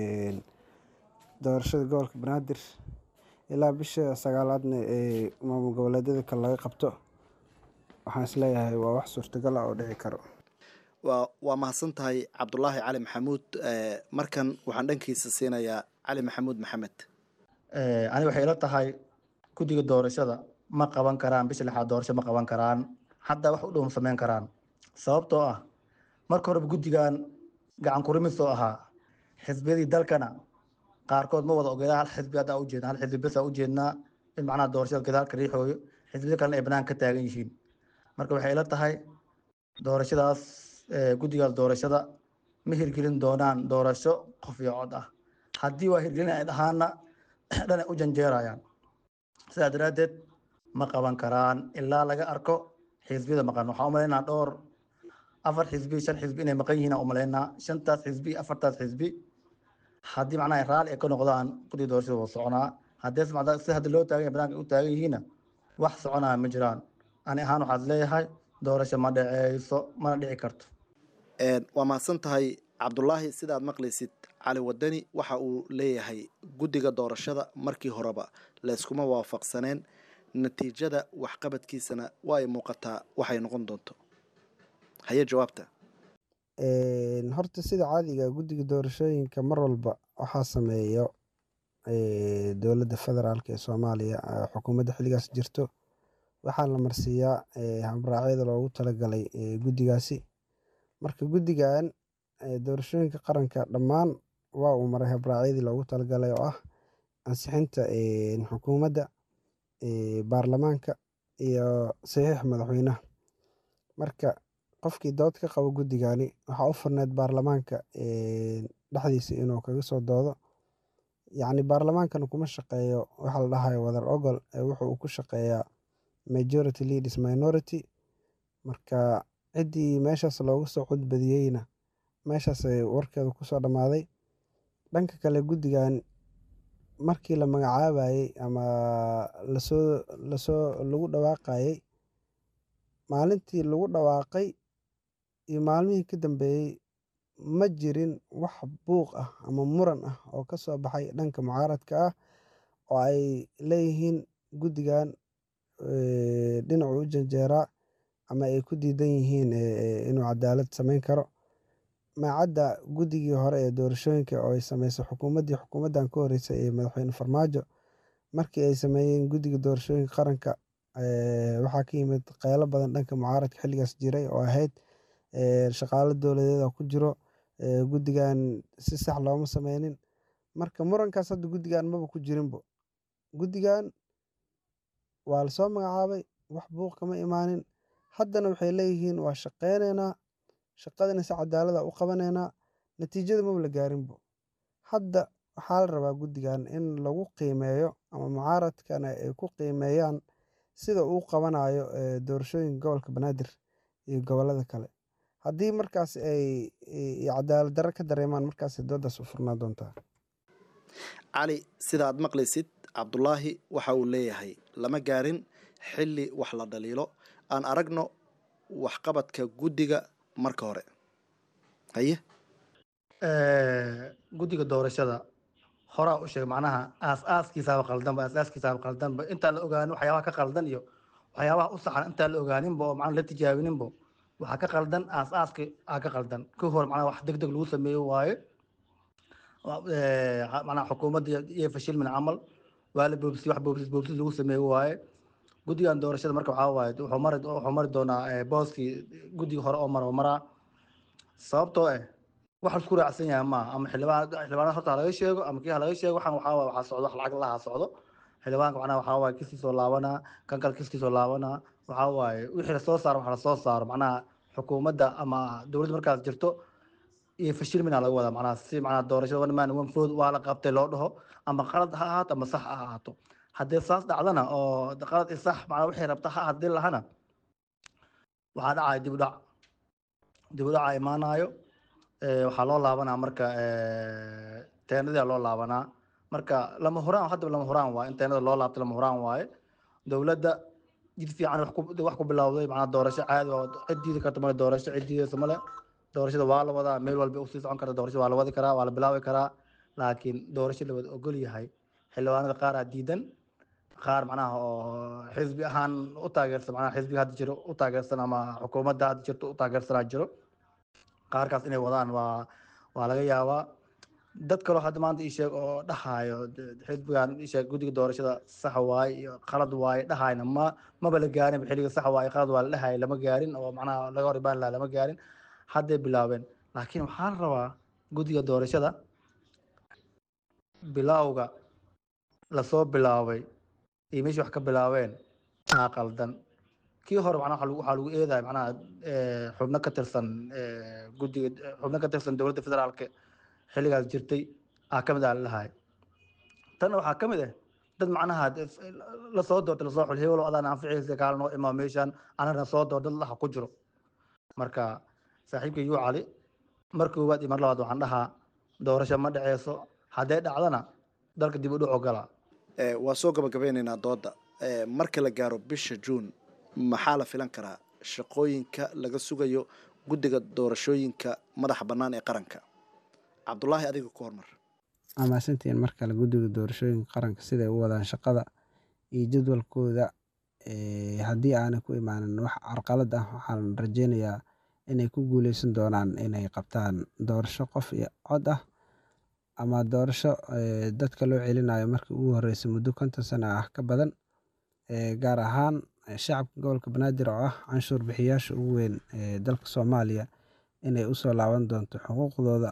doorashada gobolka banaadir ilaa bisha sagaalaadna ee maamul goboleedyada kale laga qabto waxaan isleeyahay waa wax suurtagal ah oo dhici karo waa waa mahadsan tahay cabdulaahi cali maxamuud markan waxaan dhankiisa siinayaa cali maxamuud maxamed ani waxay ila tahay guddiga doorashada ma qaban karaan bisha lixaad doorasho ma qaban karaan hadda wax u dhow ma samayn karaan sababtoo ah marka horeba guddigan gacan kurimis oo ahaa xisbiyadii dalkana qaarkood ma wada ogeeda hal xisbi hadda ujeedna hal xisbi besa ujeednaa in macnaha doorashada gadaalka riixooyo xisbiyada kalena ay banaan ka taagan yihiin marka waxay ila tahay doorashadaas guddigaas doorashada ma hirgelin doonaan doorasho qof iyo cod ah haddii waa hirgelin ay dhahaana dhanay u janjeerayaan sidaa daraaddeed ma qaban karaan ilaa laga arko xisbiyada maqan waxaan umalaynaa dhowr afar xisbi shan xisbi inay maqan yihiin umalaynaa shantaas xisbi afartaas xisbi haddii macnaha raalli ay ka noqdaan guddiga doorashada waa soconaa haddii si hadda loo taagan yahay banaanka u taagan yihiinna wax soconaya ma jiraan ani ahaan waxaad leeyahay doorasho ma dhaceyso mana dhici karto waa mahadsan tahay cabdulaahi sidaad maqlaysid cali wadani waxa uu leeyahay guddiga doorashada markii horeba layskuma waafaqsaneen natiijada waxqabadkiisana waa ay muuqataa waxay noqon doonto haye jawaabta horta sida caadiga guddiga doorashooyinka mar walba waxaa sameeyo dowladda federaalk ee soomaaliya xukuumadda xilligaas jirto waxaa la marsiiyaa habraacyada loogu talagalay guddigaasi marka guddigan doorashooyinka qaranka dhammaan waa uu maray habraacyadii loogu talagalay oo ah ansixinta xukuumadda baarlamaanka iyo saxiix madaxweynaha marka qofkii dood ka qabo guddigani waxaa u furneed baarlamaanka dhexdiisa inuu kaga soo doodo yacni baarlamaankana kuma shaqeeyo waxa la dhahayo wadar ogol wuxuu uu ku shaqeeyaa majority leaders minority marka ciddii meeshaas looga soo codbadiyeyna meeshaas warkeedu kusoo dhammaaday dhanka kale guddigan markii la magacaabayey ama lasoo lasoo lagu dhawaaqayey maalintii lagu dhawaaqay iyo maalmihii ka dambeeyey ma jirin wax buuq ah ama muran ah oo ka soo baxay dhanka mucaaradka ah oo ay leeyihiin guddigan dhinacu u janjeeraa ama ay ku diidan yihiin inuu cadaalad samayn karo maacadda guddigii hore ee doorashooyinka oo ay sameysay xukuumaddii xukuumaddan ka horreysay ee madaxweyne farmaajo markii ay sameeyeen guddiga doorashooyinka qaranka waxaa ka yimid qeylo badan dhanka mucaaradka xilligaas jiray oo ahayd shaqaalo dowladeeda ku jiro guddigan si sax looma sameynin marka murankaas hadda guddigan maba ku jirinbo guddigan waa lasoo magacaabay wax buuq kama imaanin haddana waxay leeyihiin waa shaqeyneynaa shaqadana si cadaalada u qabaneynaa natiijada maba la gaarinbo hadda waxaa la rabaa guddigan in lagu qiimeeyo ama mucaaradkana ay ku qiimeeyaan sida uu qabanayo doorashooyinka gobolka banaadir iyo gobolada kale haddii markaas ay cadaalad darro ka dareemaan markaas doodaas u furnaa doontaa cali sida aad maqlaysid cabdulaahi waxa uu leeyahay lama gaarin xilli wax la dhaliilo aan aragno waxqabadka guddiga marka hore haye guddiga doorashada horaa u sheeg macnaha aas-aaskiisaaba qaldanba aas-aaskiisaaba qaldanba intaan la ogaanin waxyaabaha ka qaldan iyo waxyaabaha u saxan intaan la ogaaninba oo macnaha la tijaabininba waxaa ka qaldan aas-aaski aa ka qaldan ka hor macnaha wax deg deg lagu sameeyo waaye macnaha xukuumadda iyo fashilmin camal waa la boobsiyey wax boobsis boobsis lagu sameeyo waaye guddigan doorashada marka waxaa waaye wuxuu mari wuxuu mari doonaa eh, booskii guddiga hore oo mara oo maraa sababtoo eh wax la isku raacsan yahay maaha ama xildhibaan xildhibaanada horta ha laga sheego ama kii ha laga sheego waxaan waxaa waaye waxaa socdo wax lacag laha socdo xildhibaanka macnaha waxaa waaye kistiisoo laabanaa kan kale kistiisoo laabanaa waxaa waaye wixii lasoo saaro waxa lasoo saaro macnaha xukuumadda ama dowladda markaas jirto iyo fashilmina laga wadaa macnaha si macnaha doorashada one man one vote waa la qabtay loo dhaho ama qalad ha ahaato ama sax ha ahaato haddii saas dhacdana oo qalad i sax macnaha wixii rabta ha haddii lahana waxaa dhacaya dib u dhac dib u dhaca imaanayo Eh, waxaa loo laabanaa marka eh, teenadaa loo laabanaa marka lama huraan hadda lama huraan waaye in teenada loo laabto lama huraan waaye dowladda jid fiican wax ku- wax ku bilowday macnaha doorasho caadi oo cid diidi karta male doorasho cid diidaysa male doorashada waa la wadaa meel walba usii socon karta doorashada waa la wadi karaa waa la bilaabi karaa laakiin doorasho la wada ogol yahay xildhibaanada qaar aa diidan qaar macnaha oo xisbi ahaan u taageersan macnaha xisbiga hadda jiro u taageersan ama xukuumadda hadda jirto u taageersanaa jiro qaarkaas inay wadaan waa waa laga yaabaa dad kaloo hadda maanta ii sheeg oo dhahayo de- xisbigan ii sheeg guddiga doorashada sax waaye iyo qalad waaye dhahayna ma maba la gaarin xilliga sax waaye qalad waa la dhahay lama gaarin oo macnaha laga hor ibaan lahaa lama gaarin hadday bilaabeen laakiin waxaa la rabaa guddiga doorashada bilowga lasoo bilaabay iyo meeshii wax ka bilaabeen aa qaldan kii hore macnaha waxaa lagu- waxaa lagu eedaya macnaha eh, xubno ka tirsan eh, guddiga xubno ka tirsan dowladda federaalka xilligaas jirtay aa ka mid ah lalahay tanna waxaa ka mid ah dad macnaha de- lasoo doortay lasoo xul hebelo adaan anficiisa kaala noo imaa meeshaan anagana soo door dad laha ku jiro marka saaxiibka yuu cali mar koowaad iyo mar labaad waxaan dhahaa doorasho ma dhaceyso hadday dhacdana dalka dib u dhac ogala Eh, waa soo gabagabeynaynaa dooda Eh, marka la gaaro bisha juun maxaa la filan karaa shaqooyinka laga sugayo guddiga doorashooyinka madaxa bannaan ee qaranka cabdulaahi adiga ku hormar amaasantiin mar kale guddiga doorashooyinka qaranka siday u wadaan shaqada iyo jadwalkooda eh, haddii aanay ku imaanin wax carqalad ah waxaan rajeynayaa inay ku guuleysan doonaan inay qabtaan doorasho qof iyo cod ah ama doorasho eh, dadka loo celinayo markii ugu horeysay muddo konton sano ah ka badan eh, gaar ahaan eh, shacabka gobolka banaadir oo ah canshuur bixiyaasha ugu weyn ee dalka soomaaliya inay usoo laaban doonto xuquuqdooda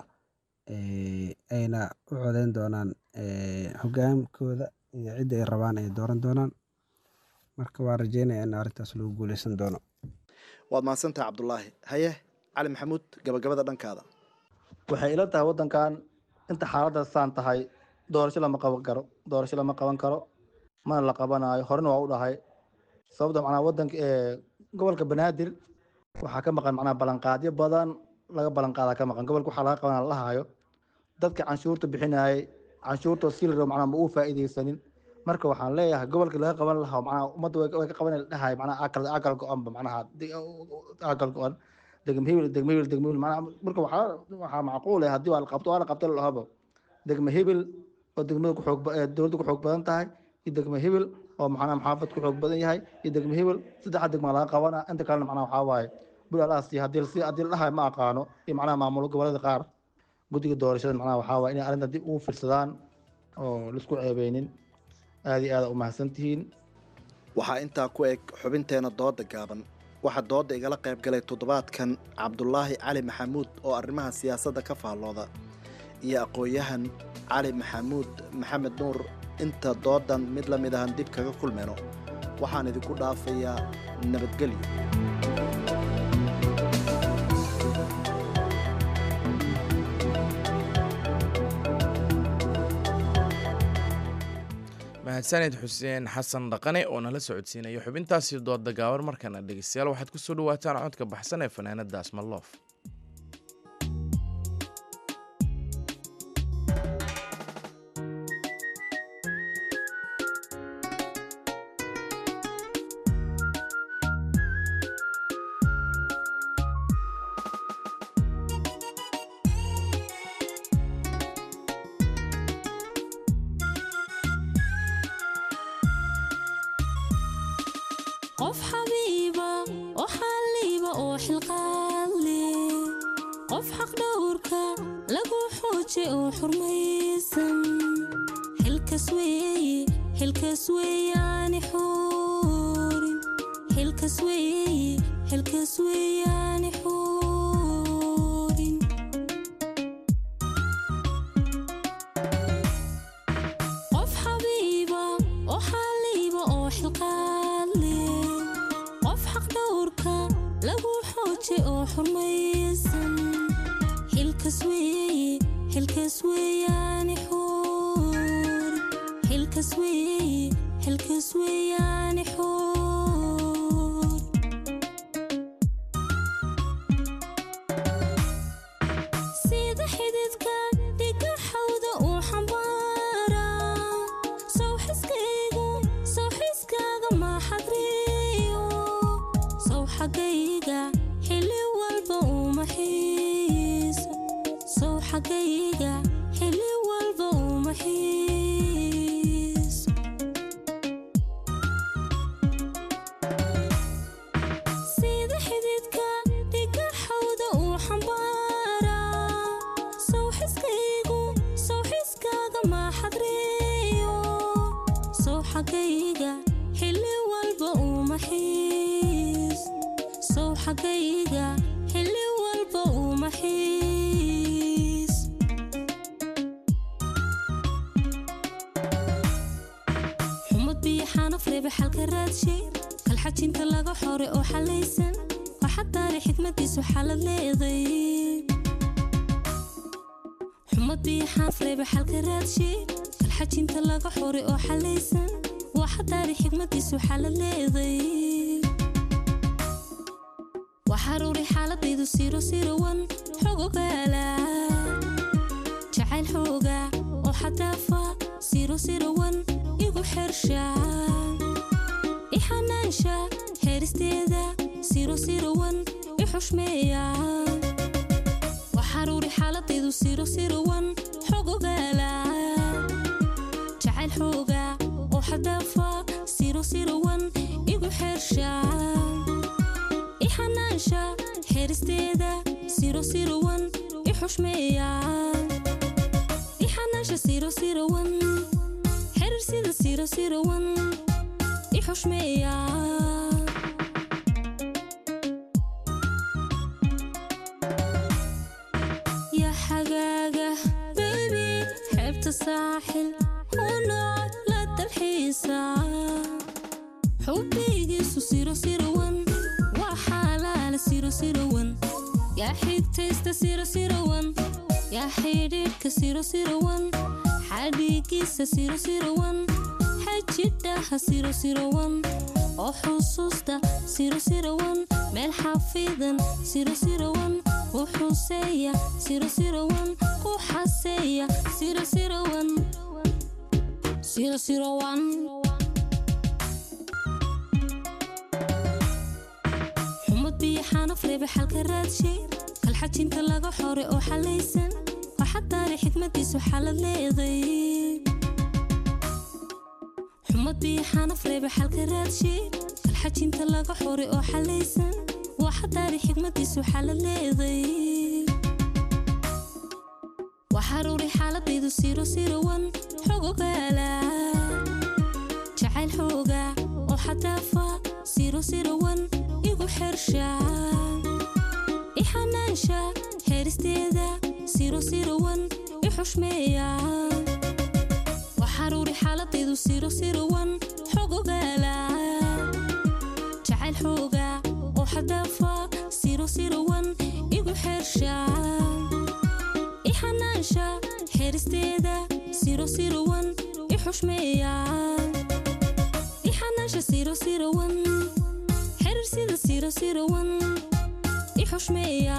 eh, ayna u codeyn doonaan eh, hogaankooda iyo cidda ay rabaan ay dooran doonaan marka waa rajeynaya in arrintaas lagu guuleysan doono waad mahadsantaha cabdulaahi haye cali maxamuud gabagabada dhankaada waxay ila tahay waddankan inta xaaladda saan tahay doorasho lama qaban karo doorasho lama qaban karo mana la qabanayo horena waa u dhahay sababta macnaha waddanka ee gobolka banaadir waxaa ka maqan macnaha ballanqaadyo badan laga ballanqaadaa ka maqan gobolka waxaa laga qabanaa la hayo dadka canshuurta bixinayay canshuurta si la rabo macnaha ma uu faa'iidaysanin marka waxaan leeyahay gobolka laga qaban lahaa macnaha ummadda way way ka qaban dhahay macnaha akal akal go-anba macnaha di- akal go-an degmo hebel degmo hebel degmo hebel macnaha marka waxaa waxaa macquul ah haddii waa la qabto waa la qabta la dhahaba degmo hebel oo degmada ku xoog ba- ee dowladda ku xoog badan tahay iyo degmo hebel oo macnaha maxaafad ku xoog badan yahay iyo degmo hebel saddexa degma laga qabanaa inta kalena macnaha waxaa waaye bulalaasi haddii si haddii la dhahay ma aqaano iyo macnaha maamulo gobolada qaar guddiga doorashada macnaha waxaa waaye inay arrinta dib ugu fiirsadaan oo laisku ceebeynin aad iyo aad u mahadsan tihiin waxaa intaa ku eg xubinteena dooda gaaban waxaa dooda igala qayb galay toddobaadkan cabdulaahi cali maxamuud oo arrimaha siyaasadda ka faallooda iyo aqoon-yahan cali maxamuud maxamed nuur inta doodan mid la mid ahan dib kaga kulmayno waxaan idinku dhaafayaa nabadgelyo mahadsaned xuseen xasan dhaqane oo nala socodsiinaya xubintaasi dooda gaaban markana dhegeystayaal waxaad ku soo dhawaataan codka baxsan ee fanaanada asmaloof qof xabiiba oo xalliiba oo xilqaadle qof xaqdhowrka lagu xooje oo xurmaysan xilkas weeye xilkas weeyaani xuur xilkas weeye xilkas weeyaani xuurin qof xabiiba oo xaliiba oo xilqaad leh qof xaq dhowrka lagu xooje oo xurmaysan xilkas weeye xilkas weeyaani xuurin xilkas weeye xilkas weeyaani xuur sida xididka dhiga xawda uu xambaara sow xiskaygu sow xiskaaga ma xadriyo sow xaggayga xilli walba uma xiiso sow xaggayga xilli walba uma xiiso sida xididka dhiga xawda uu xambaara sow xiskaygu sow xiskaaga ma xadriyo sow xaggayga xilli walba uma xiis sow xaggayga xilli walba uma xiis xumad biyo xanaf reebe xalka raadshay kalxajinta laga xore oo xalaysan waxaa taari xikmadiisu xalad leeday xumad biyo xanaf reebe xalka raadshay kalxajinta laga xore oo xalaysan waxaa taari xikmadiisu xalad leeday waxaruuri xaaladaydu siro sirowan xogogaala jacayl xooga oo xadaafa siro sirowan igu xersha ixanaansha heeristeeda siro sirowan i xushmeeya waxaruuri xaaladaydu siro sirowan xogogaala jacayl xooga oo xadaafa siro sirowan igu xersha ixanaansha xeeristeeda siro sirowan i xushmeeya ixanaansha siro sirowan xerir sida siro sirowan i xushmeeya ya xagaaga bebi xeebta saaxil unooc la dalxiisa xubbigiisu siro sirowan waa xaalaala siro sirowan yaa xigtaysta siro sirowan yaa xidhiidhka siro sirowan xadhiigiisa siro sirowan xajidhaha siro sirowan oo xusuusta siro sirowan meel xafidan siro sirowan u xuseeya siro sirowan ku xaseeya siro sirowan siro sirowan xumad biyo xanaf reebe xalka raadshay kalxajinta laga xore oo xalaysan waxaa taari xikmadiisu xalad leeday xumad biyo xanaf reebe xalka raadshay kalxajinta laga xore oo xalaysan waxaa taari xikmadiisu xalad leeday waxaruuri xaaladaydu siro sirowan xogogaala jacayl xooga oo xadaafa siro sirowan igu xersha ixanaansha heeristeeda siro sirowan i xushmeeya waxaruuri xaaladaydu siro sirowan xogogaala jacayl xooga oo xadaafa siro sirowan igu xersha ixanaansha xeeristeeda siro sirowan i xushmeeya ixanaansha siro sirowan xerir sida siro sirowan i xushmeeya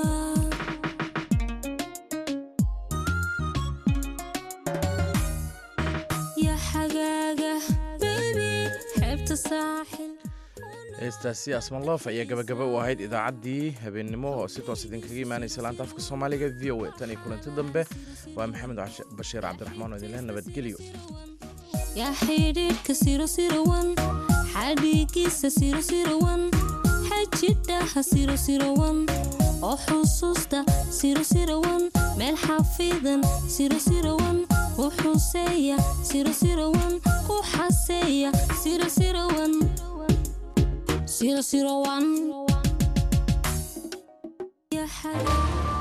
ya xagaaga bebi xeebta saaxil heestaasi asmanloof ayaa gabagaba u ahayd idaacaddii habeennimo oo si toos idinkaga imaanaysa laanta afka soomaaliga v o a tan iyo kulanti dambe waa maxamed bashiir cabdiraxmaan oo idinleh nabadgelyo yaa xidhiidhka siro sirowan xadhiigiisa siro sirowan xajidhaha siro sirowan oo xusuusta siro sirowan meel xafidan siro sirowan u xuseeya siro sirowan ku xaseeya siro sirowan zero zero one. يا حبيبي